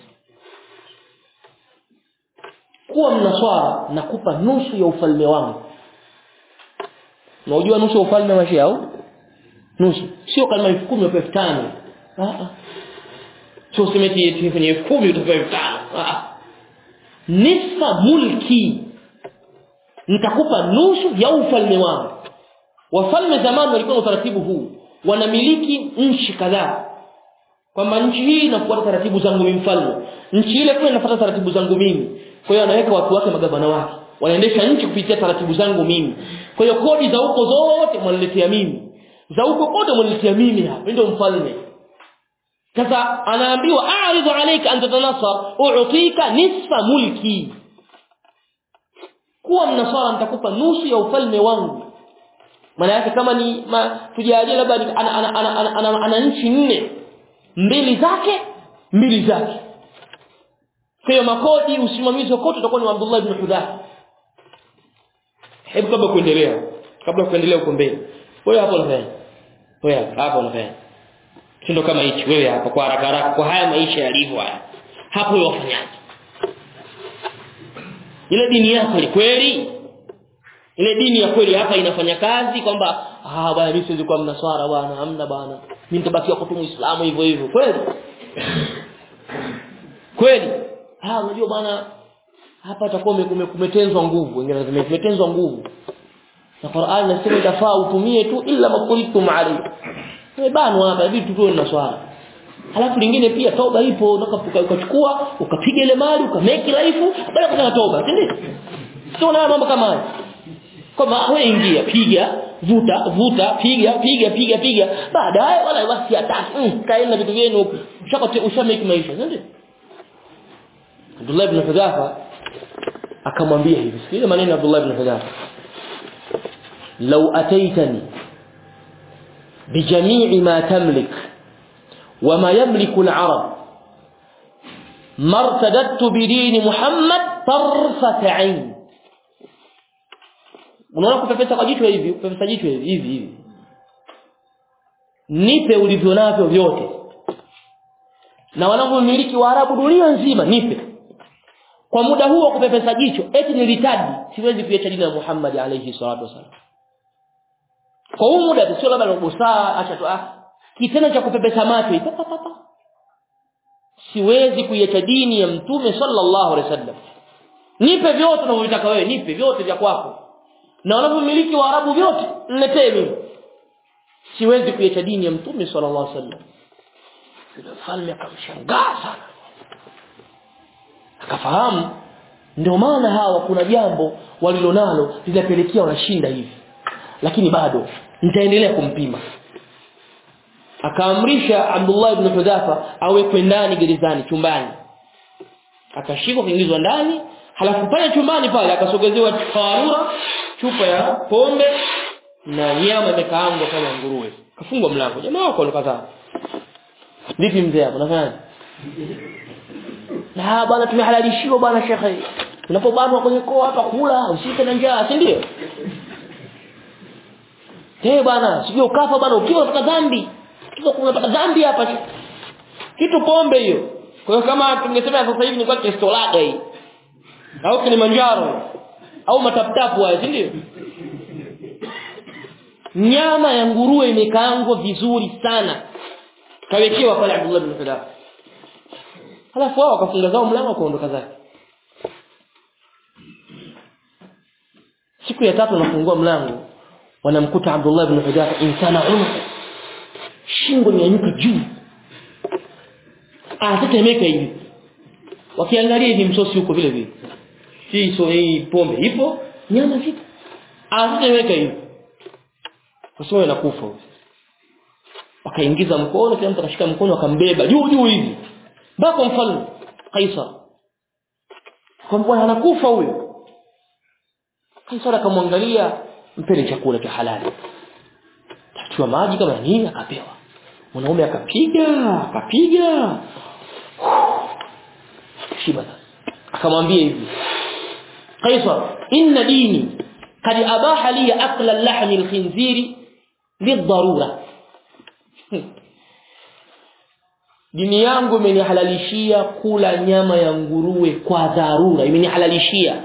kuwa mnaswara nakupa nusu ya ufalme wangu unajua nusu ya ufalme wa Shia au nusu sio kama 10,000 au 5,000 ah ah sio usemeti eti kwenye 10 utapewa 5 nisfa mulki nitakupa nusu ya ufalme wangu wafalme zamani walikuwa na utaratibu huu wanamiliki nchi kadhaa kwamba nchi hii inafuata taratibu zangu mimi mfalme nchi ile pia inafuata taratibu zangu mimi kwa hiyo anaweka watu wake magavana wake wanaendesha nchi kupitia taratibu zangu mimi kwa hiyo kodi za huko zote mwaniletea mimi za huko kote mwaniletea mimi hapa ndio mfalme sasa anaambiwa a'ridu alayka an tatanassar u'tika nisfa mulki kuwa mnaswara nitakupa nusu ya ufalme wangu maana yake kama ni ma, tujalie labda ana, ana, ana, ana, ana, ana, ana nchi nne mbili zake mbili zake kwa hiyo makodi usimamizi wa kote utakuwa ni wa Abdullah ibn Hudhafa hebu kabla kuendelea kabla kuendelea huko mbele wewe hapo unafanya wewe hapo unafanya kindo kama hichi wewe hapa kwa haraka haraka kwa haya maisha yalivyo haya hapo wewe wafanyaje ile dini yako ni kweli ile dini ya kweli hapa inafanya kazi kwamba ah bwana mimi siwezi kuwa mnaswara bwana hamna bwana mimi nitabakia kwa muislamu hivyo hivyo kweli kweli ah unajua bwana hapa atakuwa kumetenzwa nguvu wengine wanasema kumetenzwa nguvu na Qur'an inasema itafaa utumie tu illa makulitum alayhi bano hapa vitu tu na swala halafu lingine pia toba ipo ukachukua ukapiga ile mali ukameki laifu baada kufanya toba si ndio sio na mambo kama haya kama wewe ingia piga vuta vuta piga piga piga piga baadaye wala basi hataki mm, kaeni na vitu vyenu huko ushakate ushameki maisha si ndio Abdullah ibn Hudhafa akamwambia hivi sikiliza maneno ya Abdullah ibn Hudhafa law ataitani بجميع ما تملك وما يملك العرب ما ارتددت بدين محمد طرفة عين unaona kupepesa kwa jicho hivi kupepesa jicho hivi hivi hivi nipe ulivyo navyo vyote na wanavyomiliki waarabu dunia nzima nipe kwa muda huu wa kupepesa jicho eti nilitadi siwezi kuacha dini ya Muhammad alayhi salatu wasallam kwa huu muda sio labda nubusaa acha tu ah kitendo cha kupepesa macho hivi papa siwezi kuiacha dini ya mtume sallallahu alaihi wasallam nipe vyote unavyotaka wewe nipe vyote vya kwako na wanavyomiliki waarabu vyote niletee mimi siwezi kuiacha dini ya mtume sallallahu alaihi wasallam yule mfalme akamshangaa sana akafahamu ndio maana hawa kuna jambo walilonalo linapelekea wanashinda hivi lakini bado nitaendelea kumpima akaamrisha Abdullah ibn Hudhafa awekwe ndani gerezani chumbani akashikwa kuingizwa ndani halafu pale chumbani pale akasogezewa farura chupa ya pombe na nyama imekaangwa kama nguruwe kafungwa mlango jamaa wako alikataa vipi mzee hapo unafanya na bwana tumehalalishiwa bwana shekhe unapobanwa kwenye koo hapa kula usike na njaa si ndio eh bwana sio ukafa bwana ukiwa unapata dhambi ukiwa unapata dhambi hapa kitu pombe hiyo kwa hiyo kama tungesema sasa hivi ni kwa kestolaga hii au Kilimanjaro au mataptapu haya si ndio nyama ya nguruwe imekaangwa vizuri sana kawekewa pale Abdullah bin Hudaf halafu wao wakafunga zao mlango kuondoka zake siku ya tatu wanafungua mlango wanamkuta Abdullah bin Hudaf insana unuq shingo imenyuka juu anatetemeka hivi wakiangalia hivi msosi huko vile vile hii so hii pombe ipo nyama zipo anatetemeka hivi kwa sababu anakufa wakaingiza mkono kila mtu akashika mkono akambeba juu juu hivi mpaka mfalme Kaisar kwa bwana anakufa huyo Kaisar akamwangalia mpele chakula cha halali tachua maji kama nini akapewa mwanaume akapiga akapiga shiba akamwambia hivi Kaisar inna dini قد أباح لي أكل اللحم الخنزير للضرورة dini yangu imenihalalishia kula nyama ya nguruwe kwa dharura imenihalalishia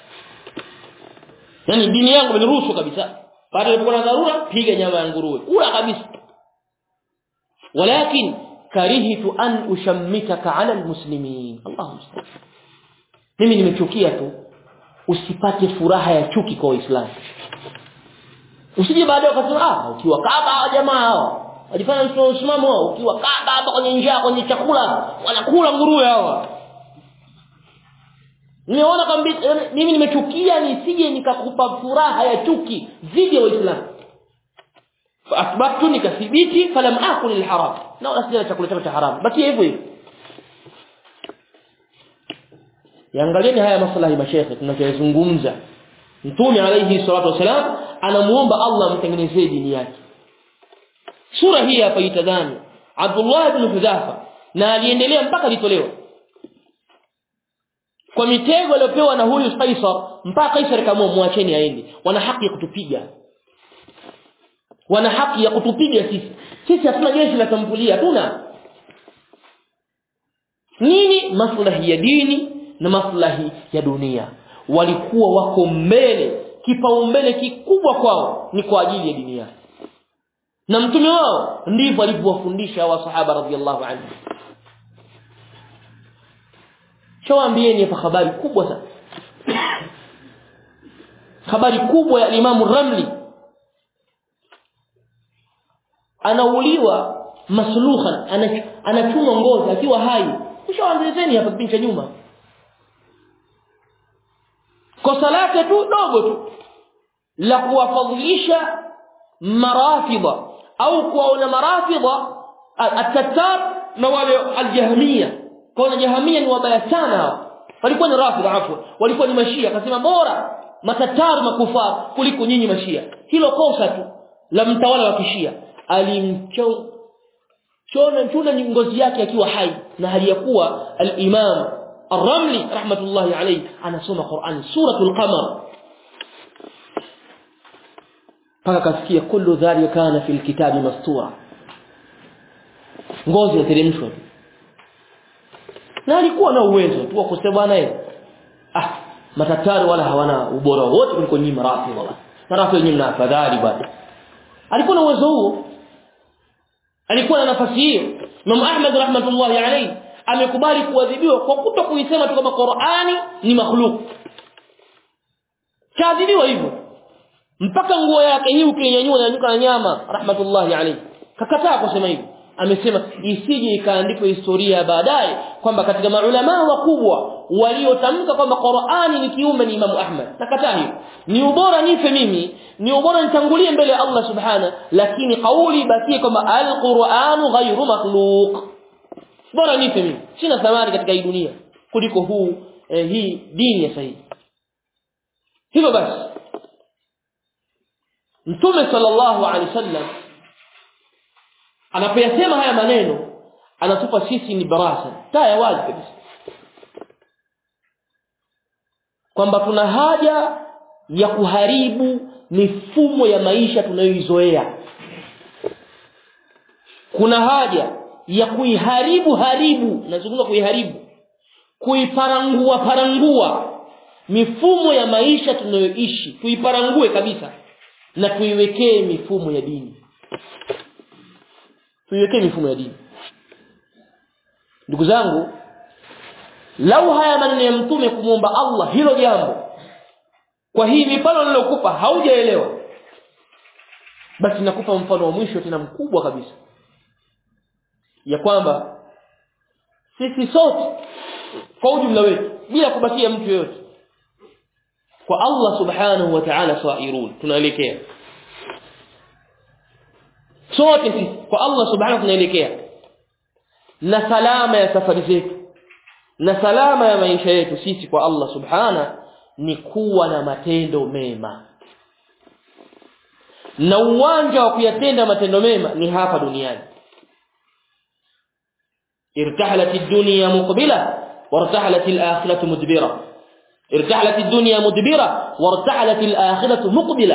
yani dini yangu imeniruhusu kabisa baada ya kuwa na dharura piga nyama ya nguruwe kula kabisa walakin karihtu an ushammitaka ala almuslimin Allahu mimi nimechukia tu usipate furaha ya chuki kwa waislamu usije baadaye ukasema ah ukiwa kaba hawa jamaa hao wajifanya msimamo wao ukiwa kaba hapa kwenye njaa kwenye chakula wanakula nguruwe hawa nimeona kwamba mimi nimechukia nisije nikakupa furaha ya chuki dhidi ya waislamu faasbahtu nikathibiti falam akul alharam na wala sija chakula chako cha haramu baki hivyo hivyo Yaangalieni haya maslahi mashekhe tunachozungumza. Mtume alayhi salatu wasalam anamuomba Allah amtengenezee dini yake. Sura hii hapa itadhani Abdullah ibn Hudhafa na aliendelea mpaka alitolewa. Kwa mitego aliyopewa na huyu Kaisar mpaka Kaisar kama muacheni aende. Wana haki ya kutupiga. Wana haki ya kutupiga sisi. Sisi hatuna jeshi la tambulia hatuna. Nini maslahi ya dini na maslahi ya dunia walikuwa wako mbele kipaumbele kikubwa kwao ni kwa ajili ya dini yao na mtume wao ndivyo alivyowafundisha wa sahaba radhiallahu anhu shawaambieni hapa habari kubwa sana habari kubwa ya Imam Ramli anauliwa maslukhan anachuma ngozi akiwa hai ushawaanzeni hapa kipindi cha nyuma kosa lake tu dogo tu la kuwafadhilisha marafidha au kuwaona marafidha at-tattar na wale al-jahmiya kwa jahmiya ni wabaya sana walikuwa ni rafidha afwa walikuwa ni mashia akasema bora matatar makufar kuliko nyinyi mashia hilo kosa tu la mtawala wa kishia alimchona chona ngozi yake akiwa hai na hali ya kuwa al-imam الرملي رحمة الله عليه أنا سمع قرآن سورة القمر فكاسكيا كل ذلك كان في الكتاب مسطورا ngozi yateremshwa na alikuwa na uwezo tu wa kusema naye ah matatari wala hawana ubora wote kuliko nyinyi marafi wala marafi nyinyi mna afadhali bwana alikuwa na uwezo huo alikuwa na nafasi hiyo Imam Ahmad rahmatullahi alayhi amekubali kuadhibiwa kwa kuto kuisema tu kama Qur'ani ni makhluk kaadhibiwa hivyo mpaka nguo yake hii ukinyanyua inanyuka na nyama rahmatullahi alayhi kakataa kusema hivyo amesema isije ikaandikwa historia baadaye kwamba katika maulama wakubwa waliotamka kwamba Qur'ani ni kiumbe ni Imam Ahmad nakataa hiyo ni ubora nife mimi ni ubora nitangulie mbele ya Allah subhana lakini kauli bakie kwamba al-Qur'anu ghayru makhluq bora nife mimi sina thamani katika hii dunia kuliko huu eh, hii dini ya sahihi hivyo basi Mtume sallallahu alaihi wasallam anapoyasema haya maneno anatupa sisi ni barasa taya wazi kabisa kwamba tuna haja ya kuharibu mifumo ya maisha tunayoizoea kuna haja ya kuiharibu haribu nazungumza kuiharibu kuiparangua parangua mifumo ya maisha tunayoishi tuiparangue kabisa na tuiwekee mifumo ya dini tuiwekee mifumo ya dini ndugu zangu lau haya maneno ya mtume kumwomba Allah hilo jambo kwa hii mifano nilokupa haujaelewa basi nakupa mfano wa mwisho tena mkubwa kabisa ya kwamba sisi sote kwa ujumla wetu bila kubakia mtu yoyote kwa Allah subhanahu wa ta'ala sairun tunaelekea sote sisi kwa Allah subhanahu tunaelekea na salama ya safari zetu na salama ya maisha yetu sisi kwa Allah subhana ni kuwa na matendo mema na uwanja wa kuyatenda matendo mema ni hapa duniani irtahalat ad-dunya muqbila wartahalat al-akhiratu mudbira irtahalat ad-dunya mudbira wartahalat al-akhiratu muqbila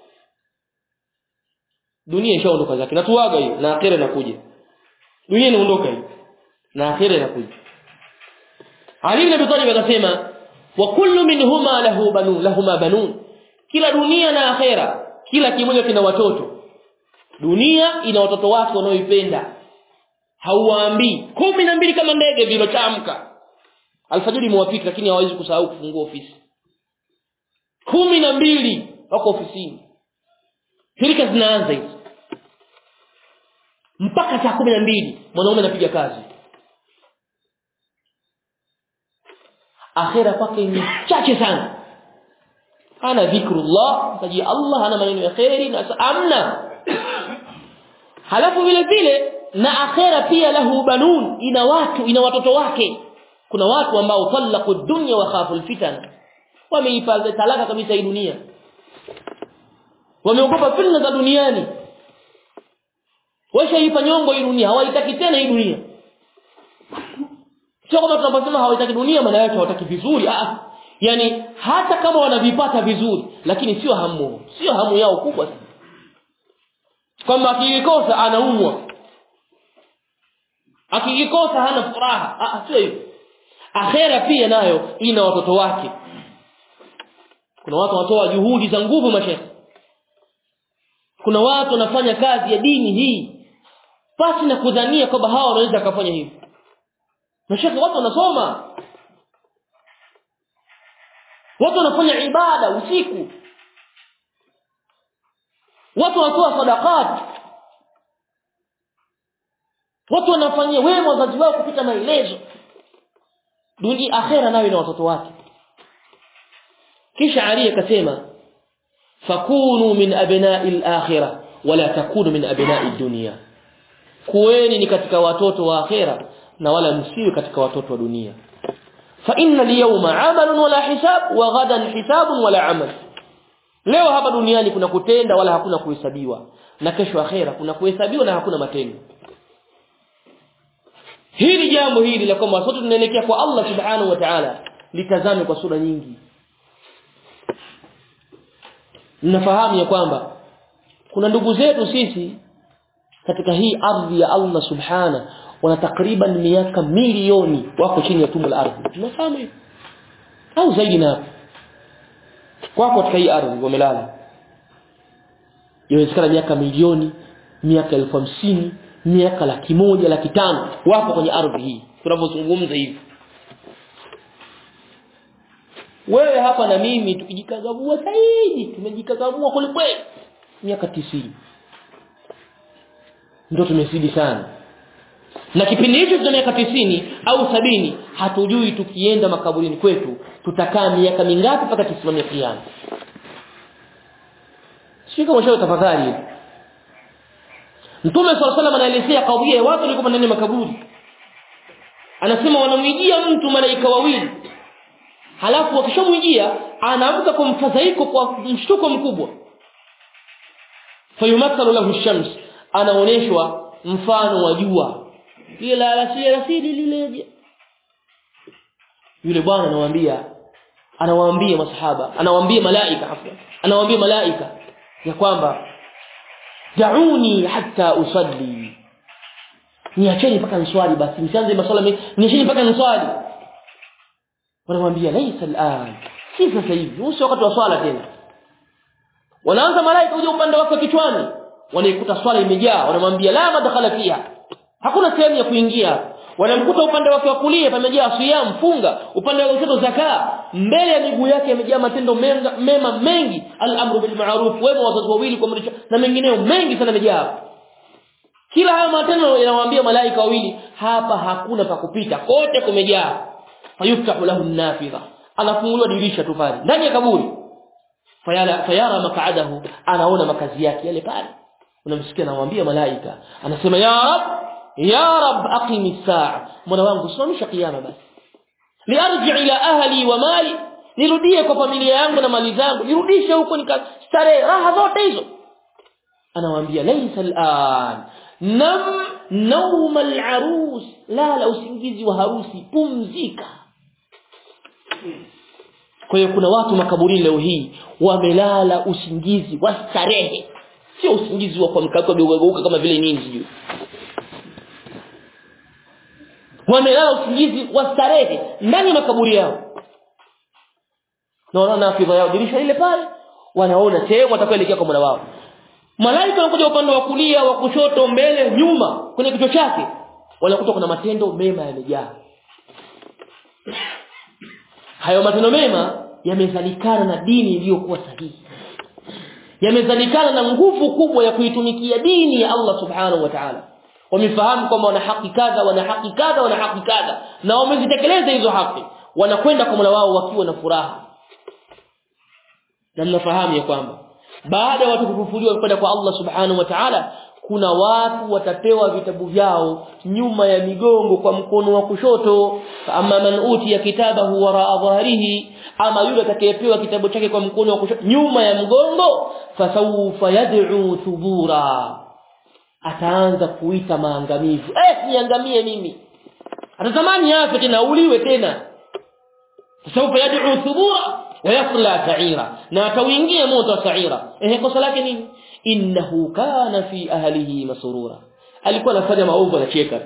dunia ishaondoka zake natuaga hiyo na akhira inakuja dunia inaondoka hiyo na akhira inakuja Ali ibn Abi Talib akasema wa kullu minhuma lahu banun lahuma banun kila dunia na akhera kila kimoja kina watoto dunia ina watoto wake wanaoipenda hauwaambii kumi na mbili kama ndege vilotamka alfajiri mwafiki lakini hawawezi kusahau kufungua ofisi kumi na mbili wako ofisini shirika zinaanza hizo mpaka saa kumi na mbili mwanaume anapiga kazi akhira kwake ni chache sana hana dhikrullah taji Allah hana maneno ya khairi na amna halafu vile vile na akhira pia lahu banun ina watu ina watoto wake kuna watu ambao talaqu dunya wa khafu alfitan wameipa talaka kabisa hii dunia wameogopa fitna za duniani washaipa nyongo hii dunia hawaitaki tena hii dunia sio kama tunaposema hawataki dunia maana yake hawataki vizuri ah yani hata kama wanavipata vizuri lakini sio hamu sio hamu yao kubwa sana kama akikosa anaumwa akikosa hana furaha ah sio hivyo akhera pia nayo ina watoto wake kuna watu watoa juhudi za nguvu mashekhe kuna watu wanafanya kazi ya dini hii pasi na kudhania kwamba hawa wanaweza kufanya hivi mashaka watu wanasoma watu wanafanya ibada usiku watu wanatoa sadaqat watu wanafanyia wema wazazi wao kupita maelezo dunia akhera nayo na watoto wake kisha Ali akasema fakunu min abna'i al-akhirah wala takunu min abna'i ad-dunya kuweni ni katika watoto wa akhera na wala msiwe katika watoto wa dunia fa inna al-yawma 'amalun wala hisab wa ghadan hisabun wala 'amal leo hapa duniani kuna kutenda wala hakuna kuhesabiwa na kesho akhera kuna kuhesabiwa na hakuna matendo hili jambo hili la kwamba sote tunaelekea kwa Allah subhanahu wa ta'ala litazame kwa sura nyingi mnafahamu ya kwamba kuna ndugu zetu sisi katika hii ardhi ya Allah subhana wana takriban miaka milioni wako chini ya tumbo la ardhi tunafahamu hiyo au zaidi na hapo wako katika hii ardhi wamelala inawezekana miaka milioni miaka elfu hamsini miaka laki moja laki tano wapo kwenye ardhi hii tunavyozungumza hivi wewe hapa na mimi tukijikagavua zaidi tumejikagavua kwelikweli miaka tisini ndio tumezidi sana na kipindi hicho tuna miaka tisini au sabini hatujui tukienda makaburini kwetu tutakaa miaka mingapi mpaka tusimamie kiyama sio kama shau tafadhali Mtume swalla salam anaelezea kauia watu walikuwa ndani ya makaburi anasema wanamwijia mtu malaika wawili halafu wakishamwijia anaamka kwa mfadhaiko kwa mshtuko mkubwa fayumathalu lahu shams anaoneshwa mfano wa jua ile la alasiri alasiri lile yule bwana anawaambia anawaambia masahaba anawaambia malaika afwa anawaambia malaika ya kwamba dauni hatta usalli niacheni mpaka niswali basi msianze maswala mengi niacheni mpaka niswali wanamwambia laisa al'an si sasa hivi huu sio wakati wa swala tena wanaanza malaika kuja upande wake kichwani wanaikuta swala imejaa wanamwambia la madkhala fiha hakuna sehemu ya kuingia wanamkuta upande wake wa kulia pamejaa siyam funga upande wa kushoto zakaa mbele ya miguu yake yamejaa matendo menga, mema mengi al-amru bil ma'ruf wema wazazi wawili kwa mrisha na mengineyo mengi sana yamejaa kila haya matendo yanawaambia malaika wawili hapa hakuna pa kupita kote kumejaa fayuftahu lahu an-nafidha anafunguliwa dirisha tu pale ndani ya kaburi fayara fayara mak'adahu anaona makazi yake yale pale unamsikia anamwambia malaika anasema ya rab ya rab aqimi saa mola wangu simamisha kiyama basi liarji ila ahli wa mali nirudie kwa familia yangu na mali zangu nirudishe huko nikastarehe raha zote hizo anawaambia laysa al'an nam nauma al'arus la la usingizi wa harusi pumzika kwa hiyo kuna watu makaburini leo hii wamelala usingizi wa starehe sio usingizi wa kuamka kwa geuka kama vile nini sijui wamelala usingizi wa starehe ndani ya makaburi yao na wanaona afidha yao dirisha ile pale wanaona sehemu watakayoelekea kwa Mola wao malaika wanakuja upande wa kulia wa kushoto mbele nyuma kwenye kichwa chake wanakuta kuna matendo mema yamejaa hayo matendo mema yamezalikana na dini iliyokuwa sahihi yamezalikana na nguvu kubwa ya kuitumikia dini ya Allah subhanahu wa ta'ala wamefahamu kwamba wana haki kadha wana haki kadha wana haki kadha na wamezitekeleza hizo haki wanakwenda kwa Mola wao wakiwa na furaha na mnafahamu ya kwamba baada ya watu kufufuliwa kwenda kwa Allah subhanahu wa ta'ala kuna watu watapewa vitabu vyao nyuma ya migongo kwa mkono wa kushoto ama man utiya kitabahu wara dhahrihi ama yule atakayepewa kitabu chake kwa mkono wa kushoto nyuma ya mgongo fasawfa yad'u thubura ataanza kuita maangamivu eh niangamie mimi atatamani afe tena uliwe tena fasawfa yad'u thubura wayasla sa'ira na atauingia moto wa sa'ira eh kosa lake nini innahu kana fi ahlihi masrura alikuwa anafanya maovu anacheka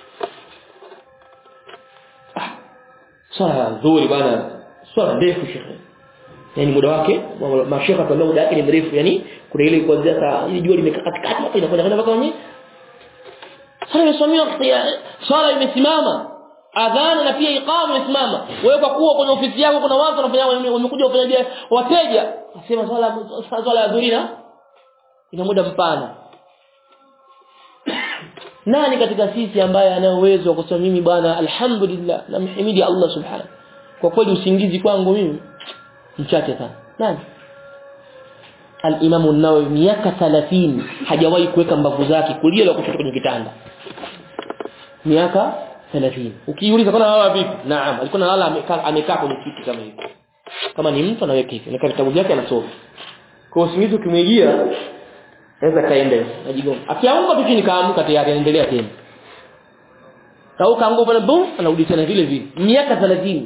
swala nzuri bwana swala ndefu shekhe yani muda wake mashekha kwa muda wake ni mrefu yani kuna ile kuanzia saa ili jua limekaa katikati hapa inakwenda kwenda mpaka wenyewe swala imesimama swala imesimama adhana na pia iqama imesimama wewe kwa kuwa kwenye ofisi yako kuna watu wanafanya wamekuja kufanya wateja nasema swala swala ya dhurina ina muda mpana nani katika sisi ambaye ana uwezo wa kusema mimi bwana alhamdulillah namhimidi Allah subhanahu kwa kweli usingizi kwangu mimi mchache sana nani al-Imam an-Nawawi miaka 30 hajawahi kuweka mbavu zake kulia la kushoto kwenye kitanda miaka 30 ukiuliza kuna hawa vipi naam alikuwa analala amekaa amekaa kwenye kiti kama hivi kama ni mtu anaweka hivi na vitabu vyake anasoma kwa usingizi ukimwingia naweza kaenda najigonga akiamka tu chini kaamka tayari anaendelea tena au kaanguka pale boom anarudi tena vile vile miaka 30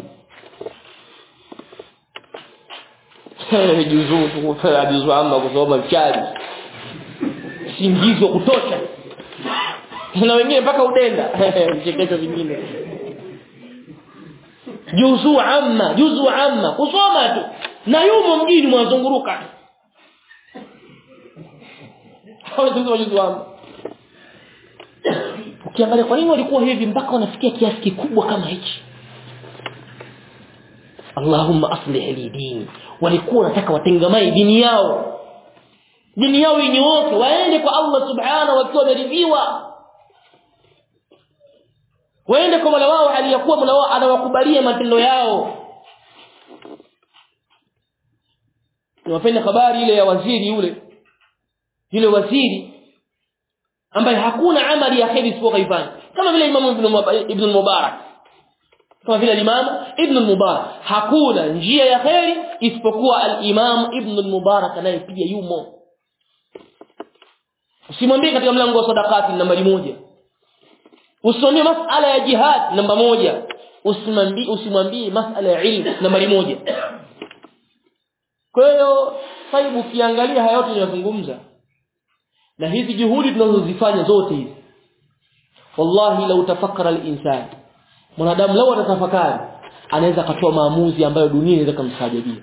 juzu juzu amma kusoma mchali singizo kutosha na wengine mpaka udenda vichekesho vingine juzu amma juzu amma kusoma tu na yumo mjini mwazunguruka hawezi juzu amma ukiangalia kwa nini walikuwa hivi mpaka wanafikia kiasi kikubwa kama hichi Allahumma aslih li dini walikuwa wanataka watengamai dini yao dini yao inyooke waende kwa Allah subhanahu wakiwa wameridhiwa waende kwa Mola wao aliyakuwa Mola wao anawakubalia matendo yao niwapende habari ile ya waziri yule yule waziri ambaye hakuna amali ya kheri isipokuwa kaifanya kama vile Imam Ibn Ibn Mubarak kama vile Imam Ibn Mubarak hakuna njia ya kheri isipokuwa al-Imam Ibn Mubarak naye pia yumo usimwambie katika mlango wa sadaqati nambari moja usimwambie masala ya jihad namba moja usimwambie usimwambie masala ya ilmu nambari moja kwa hiyo sasa ukiangalia haya yote ninazungumza na hizi juhudi tunazozifanya zote hizi wallahi lau tafakkara al-insan mwanadamu lau atatafakari anaweza akatoa maamuzi ambayo dunia inaweza kumsajabia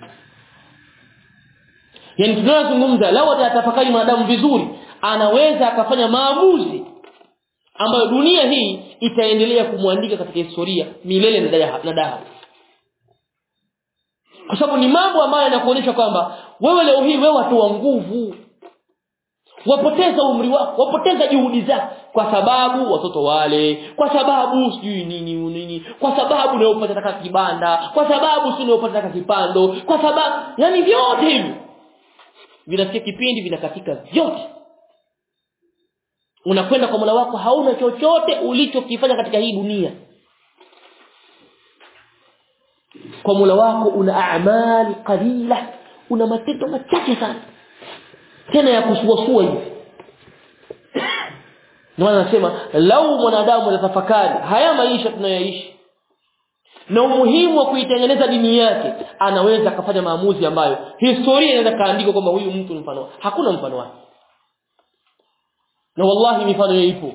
yani tunazungumza lau atatafakari mwanadamu vizuri anaweza akafanya maamuzi ambayo dunia hii itaendelea kumwandika katika historia milele na daha kwa sababu ni mambo ambayo yanakuonyesha kwamba wewe leo hii wewe watu wa nguvu wapoteza umri wako wapoteza juhudi zako kwa sababu watoto wale kwa sababu sijui nini nini kwa sababu unayopata taka kibanda kwa sababu si unayopata taka kipando kwa sababu yani vyote hivi vinafikia kipindi vinakatika vyote unakwenda kwa Mola wako hauna chochote ulichokifanya katika hii dunia kwa Mola wako una a'mal qalila una matendo machache sana tena ya kusuasua hivi ndio anasema lau mwanadamu atatafakari haya maisha tunayoishi na umuhimu wa kuitengeneza dini yake anaweza akafanya maamuzi ambayo historia inaweza kaandika kwamba huyu mtu mfano hakuna mfano wake na wallahi mifano hiyo ipo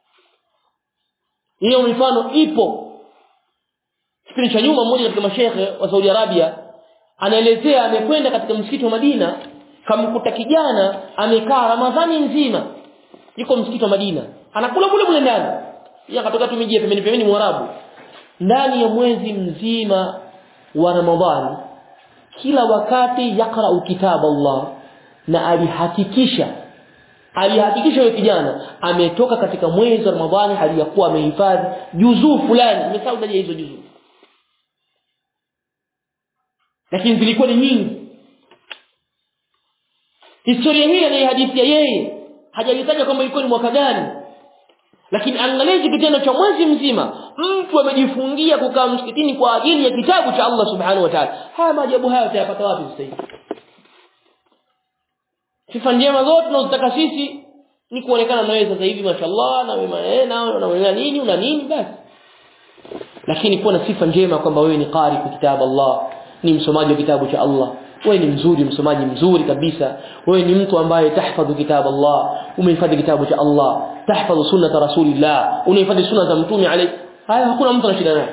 hiyo mifano ipo kipindi cha nyuma mmoja katika mashehe wa Saudi Arabia anaelezea amekwenda katika msikiti wa Madina kamkuta kijana amekaa Ramadhani nzima yuko msikiti wa Madina anakula kule kule ndani yeye akatoka tu miji pembeni pembeni mwarabu ndani ya mwezi mzima wa Ramadhani kila wakati yakra kitabu Allah na alihakikisha alihakikisha yule kijana ametoka katika mwezi wa Ramadhani hali ya kuwa amehifadhi juzuu fulani nimesahau daja hizo juzuu lakini zilikuwa ni nyingi historia hii anaihadithia yeye hajalitaja kwamba ilikuwa ni mwaka gani lakini angalia kitendo cha mwezi mzima mtu amejifungia kukaa msikitini kwa ajili ya kitabu cha Allah subhanahu wa ta'ala haya maajabu haya utayapata wapi sasa hivi sifa njema zote tunazotaka sisi ni kuonekana na wewe sasa hivi mashallah na wewe na una nini una nini basi lakini kuwa na sifa njema kwamba wewe ni qari kwa kitabu Allah ni msomaji wa kitabu cha Allah wewe ni mzuri msomaji mzuri kabisa wewe ni mtu ambaye tahfadhu kitabu Allah umehifadhi kitabu cha Allah tahfadhu sunnata rasulillah unahifadhi sunna za mtume alayhi haya hakuna mtu ana shida naye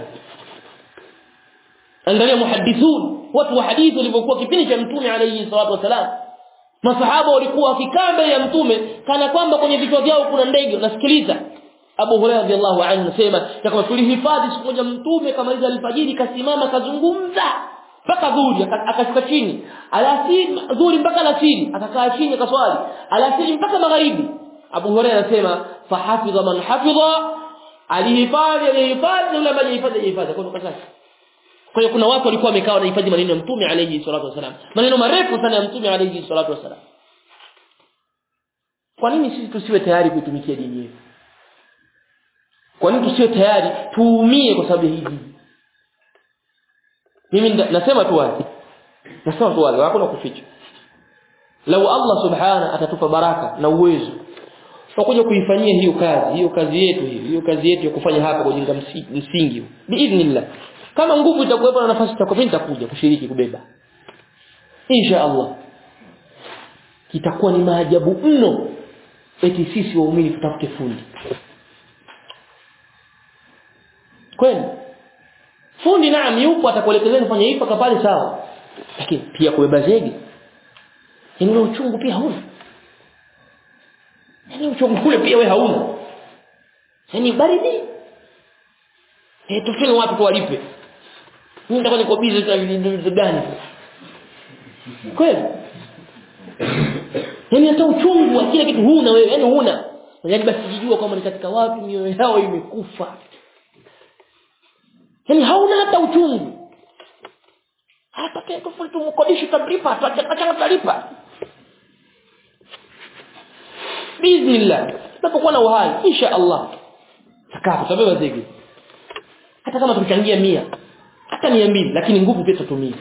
angalia muhaddithun watu wa hadithi walivyokuwa kipindi cha mtume alayhi salatu wasalam masahaba walikuwa wakikaa mbele ya mtume kana kwamba kwenye vichwa vyao kuna ndege unasikiliza Abu Hurairah radhiallahu anhu anasema ya kwamba tulihifadhi siku moja mtume kama hizo alfajiri kasimama kazungumza mpaka dhuhuri akashuka chini alasiri dhuhuri mpaka alasiri akakaa chini akaswali alasiri mpaka magharibi Abu Hurairah anasema fahafidha man hafidha alihifadhi alihifadhi yule ambaye alihifadhi alihifadhi kwa sababu kwa hiyo kuna watu walikuwa wamekaa wanahifadhi maneno ya mtume alayhi salatu wasalam maneno marefu sana ya mtume alayhi salatu wasalam kwa nini sisi tusiwe tayari kuitumikia dini yetu kwa nini tusiwe tayari tuumie kwa sababu ya hii dini mimi nasema tu wazi nasema tu wazi hakuna kuficha lau Allah subhana atatupa baraka na uwezo tutakuja kuifanyia hiyo kazi hiyo kazi yetu hiyo hiyo kazi yetu ya kufanya hapa kujenga msingi biidhnillah kama nguvu itakuwepo na nafasi itakuwa mimi nitakuja kushiriki kubeba insha Allah kitakuwa ni maajabu mno eti sisi waumini tutafute fundi kweli fundi naam yupo atakuelekezeni fanya hivi paka pale sawa lakini pia kubeba zege yani uchungu pia hauna yani uchungu kule pia we hauna yani baridi eh tufanye watu tuwalipe mimi nitakuwa niko busy sasa vitu gani kweli yani hata uchungu wa kila kitu huna wewe yani huna yani basi jijua kwamba ni katika watu mioyo yao imekufa yani hauna hata uchungu hata kile tofauti tumkodishi tablipa tutachanga tutalipa bismillah tunapokuwa na uhai insha Allah sakafu tutabeba zege hata kama tuchangia mia hata mia mbili lakini nguvu pia tutatumia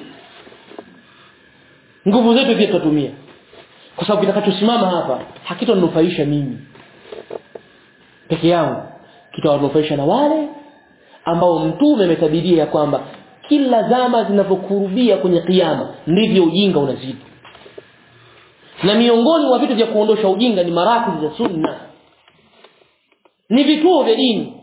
nguvu zetu pia tutatumia kwa sababu kitakachosimama hapa hakitanufaisha mimi peke yangu kitawanufaisha na wale ambao mtume ametabiria ya kwamba kila zama zinavyokurubia kwenye kiyama ndivyo ujinga unazidi na miongoni mwa vitu vya kuondosha ujinga ni marakili za sunna ni vituo vya dini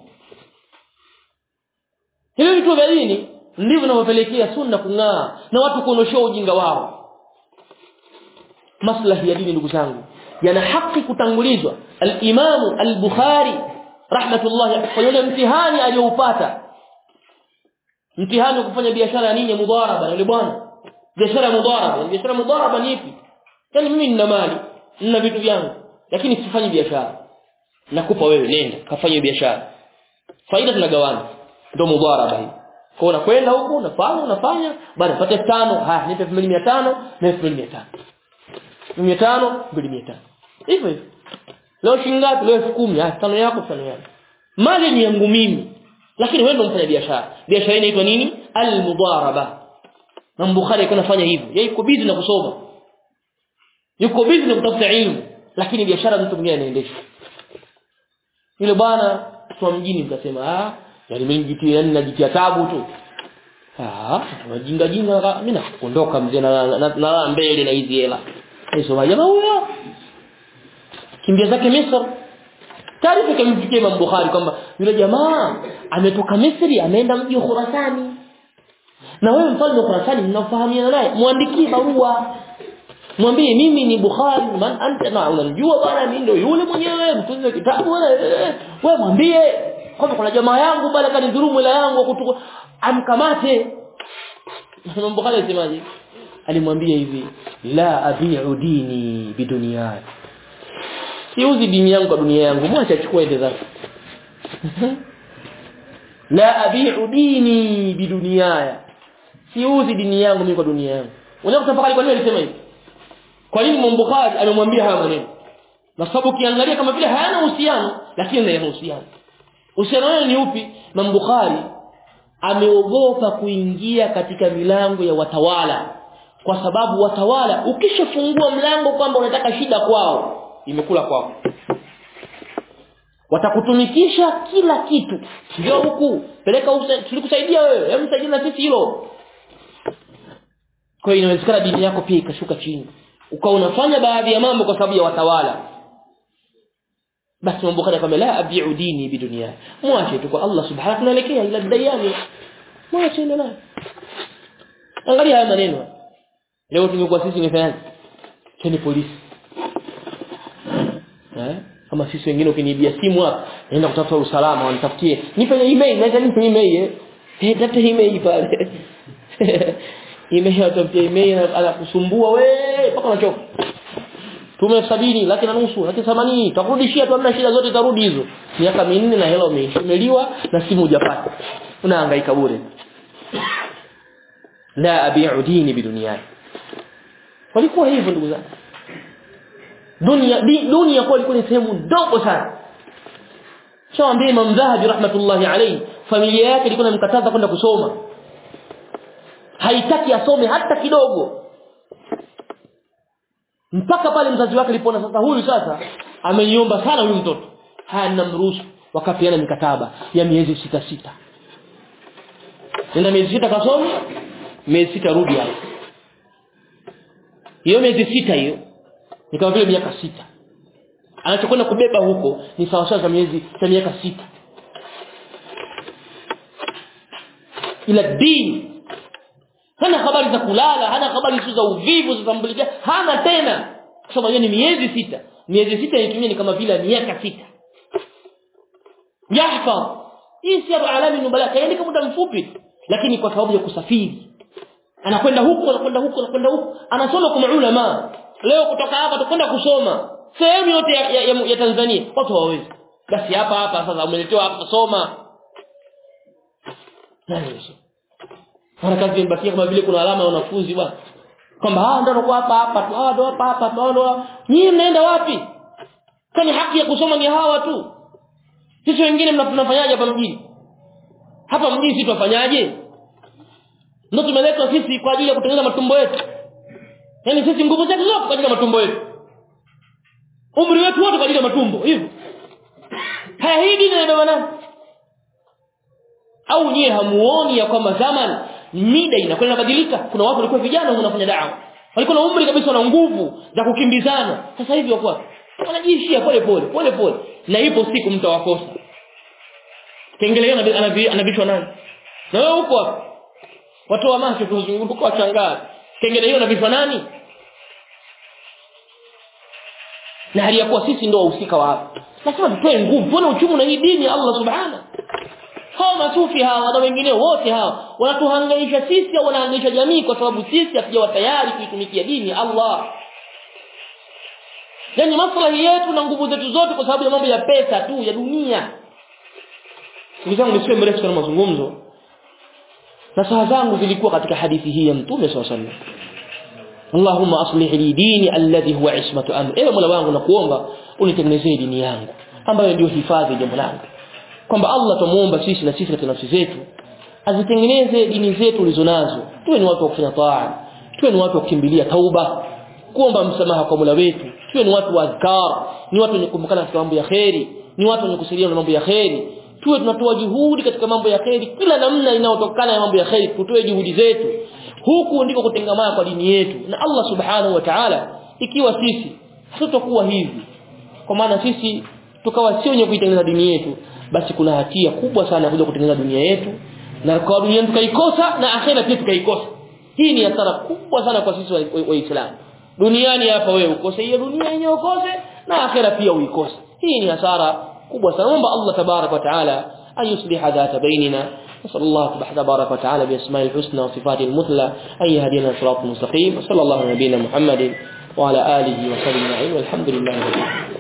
hivyo vituo vya dini ndivyo vinavyopelekea sunna kung'aa na watu kuondoshea ujinga wao maslahi ya dini ndugu zangu yana haki kutangulizwa al-Imam al-Bukhari rahmatullah kwa yule mtihani aliyoupata mtihani wa kufanya biashara ya nini mudharaba yule bwana biashara ya mudharaba biashara ya mudharaba ni ipi yani mimi nina mali nina vitu vyangu lakini sifanyi biashara nakupa wewe nenda kafanye biashara faida tunagawana ndio mudharaba hii kwa unakwenda huko unafanya unafanya baada pata tano haya nipe 2500 na 2500 500 2500 hivyo hivyo leo shingapi leo 10000 ah tano yako tano yako mali ni yangu mimi lakini wewe ndio mfanya biashara biashara hii inaitwa nini al-mudaraba na Bukhari alikuwa anafanya hivyo yeye yuko busy na kusoma yuko busy na kutafuta elimu lakini biashara mtu mwingine anaendesha yule bwana kwa mjini mtasema ah yani mimi jitia yani najitia tabu tu ah wajinga jinga mimi naondoka mzee na na mbele na hizi hela hizo jamaa huyo kimbia zake Misri taarifa ikamfikia Imam Bukhari kwamba yule jamaa ametoka Misri ameenda mji wa Khurasani na wewe mfalme wa Khurasani mnafahamiana naye muandikie barua mwambie mimi ni Bukhari man anta na unamjua bwana mimi ndio yule mwenyewe mtunze kitabu wewe mwambie kwamba kuna jamaa yangu bwana kanidhulumu ila yangu kutuko amkamate Imam Bukhari alisemaje alimwambia hivi la abi'u dini biduniyai siuzi dini yangu kwa dunia yangu mwacha achukue ende zake la abi'u dini biduniyaya siuzi dini yangu mimi kwa dunia yangu unaweza kutafakari kwa nini alisema hivi kwa nini Imam Bukhari amemwambia haya maneno na sababu ukiangalia kama vile hayana uhusiano lakini yana uhusiano uhusiano wao ni upi Imam Bukhari ameogopa kuingia katika milango ya watawala kwa sababu watawala ukishafungua mlango kwamba unataka shida kwao imekula kwako watakutumikisha kila kitu ndio huku peleka tulikusaidia wewe hebu msaidie na sisi hilo kwa hiyo inawezekana dini yako pia ikashuka chini ukawa unafanya baadhi ya mambo kwa sababu ya watawala basi mambo kana kama la abi'u dini bidunia mwache tu kwa Allah subhanahu tunaelekea ila dayani mwache ndio naye angalia haya maneno leo tungekuwa sisi ningefanyaje cheni polisi eh kama sisi wengine ukiniibia simu hapa naenda kutafuta usalama wanitafutie nipe email naweza nipe email eh eh tafuta email pale email atafutia email anakusumbua wewe mpaka unachoka tume sabini laki na nusu laki 80 takurudishia tu hamna shida zote tarudi hizo miaka minne na hela umeliwa na simu hujapata unahangaika bure la abi'u dini biduniani walikuwa hivyo ndugu zangu dunia dunia kwa ilikuwa ni sehemu ndogo sana shawaambia Imam Dhahabi rahmatullahi alayhi familia yake ilikuwa inamkataza kwenda kusoma haitaki asome hata kidogo mpaka pale mzazi wake alipoona sasa huyu sasa ameniomba sana huyu mtoto haya ninamruhusu wakapeana mikataba ya miezi sita sita nenda miezi sita kasome miezi sita rudi hapo hiyo miezi sita hiyo ni kama vile miaka sita anachokwenda kubeba huko ni sawa sawa za miezi za miaka sita ila dini hana habari za kulala hana habari za uvivu za tambulikia hana tena kusema hiyo ni miezi sita miezi sita inatumia ni kama vile miaka sita yahfaz hii si alami nubala kaandika muda mfupi lakini kwa sababu ya kusafiri anakwenda huku anakwenda huku anakwenda huku anasoma kwa maulama leo kutoka hapa tukwenda kusoma sehemu yote ya, ya, ya, ya Tanzania watu hawawezi basi hapa hapa sasa umeletewa hapa soma nani amesoma mara kazi imebakia kama vile kuna alama ya wanafunzi bwana kwamba hawa ndio wanakuwa hapa hapa tu hawa ndio hapa hapa tu hawa ndio nyinyi mnaenda wapi kwani haki ya kusoma ni hawa tu sisi wengine mnafanyaje hapa mjini hapa mjini sisi tunafanyaje ndio tumeletwa sisi kwa ajili ya kutengeneza matumbo yetu yaani sisi nguvu zetu zote kwa ajili ya matumbo yetu umri wetu wote kwa ajili ya matumbo hivyo haya hii dini inabeba nani au nyie hamuoni ya kwamba zamani mida inakwenda inabadilika kuna watu walikuwa vijana wanafanya dawa walikuwa na umri kabisa na nguvu za kukimbizana sasa hivi wako wanajiishia pole pole pole pole na ipo siku mtawakosa kengele hiyo anavishwa nani na wewe huko hapo watu wa macho tuzunguka wachangaa kengele hiyo anavishwa nani na hali ya kuwa sisi ndio wahusika wa hapa lazima tutoe nguvu tuone uchungu na hii dini ya Allah subhanahu hawa masufi hawa na wengine wote hawa wanatuhangaisha sisi au wanahangaisha jamii kwa sababu sisi hatujawa tayari kuitumikia dini ya Allah yani maslahi yetu na nguvu zetu zote kwa sababu ya mambo ya pesa tu ya dunia ndugu zangu nisiwe mrefu sana mazungumzo na saha zangu zilikuwa katika hadithi hii ya mtume swalla sallam Allahumma aslih li dini alladhi huwa ismatu amri ewe Mola wangu nakuomba unitengenezee dini yangu ambayo ndio hifadhi ya jambo langu kwamba Allah tumuomba sisi na sisi katika nafsi zetu azitengeneze dini zetu ulizonazo tuwe ni watu wa kufanya taa tuwe ni watu wa kukimbilia tauba kuomba msamaha kwa Mola wetu tuwe ni watu wa azkar ni watu wenye kukumbukana katika mambo ya kheri ni watu wenye kusaidiana na mambo ya kheri tuwe tunatoa juhudi katika mambo ya kheri kila namna inayotokana na mambo ya kheri tutoe juhudi zetu huku ndiko kutengamana kwa dini yetu na Allah subhanahu wa ta'ala ikiwa sisi hatutakuwa hivi kwa maana sisi tukawa sio wenye kuitengeneza dini yetu basi kuna hatia kubwa sana kuja kutengeneza dunia yetu na kwa dunia tukaikosa na akhera pia tukaikosa hii ni hasara kubwa sana kwa sisi waislamu duniani hapa wewe ukose hiyo dunia yenyewe ukose na akhera pia uikose hii ni hasara kubwa sana naomba Allah tabarak wa taala an yusliha dhata bainina نسأل الله تبارك وتعالى بأسماء الحسنى وصفاته المثلى أن يهدينا صراط مستقيم وصلى الله على نبينا محمد وعلى آله وصحبه أجمعين والحمد لله رب العالمين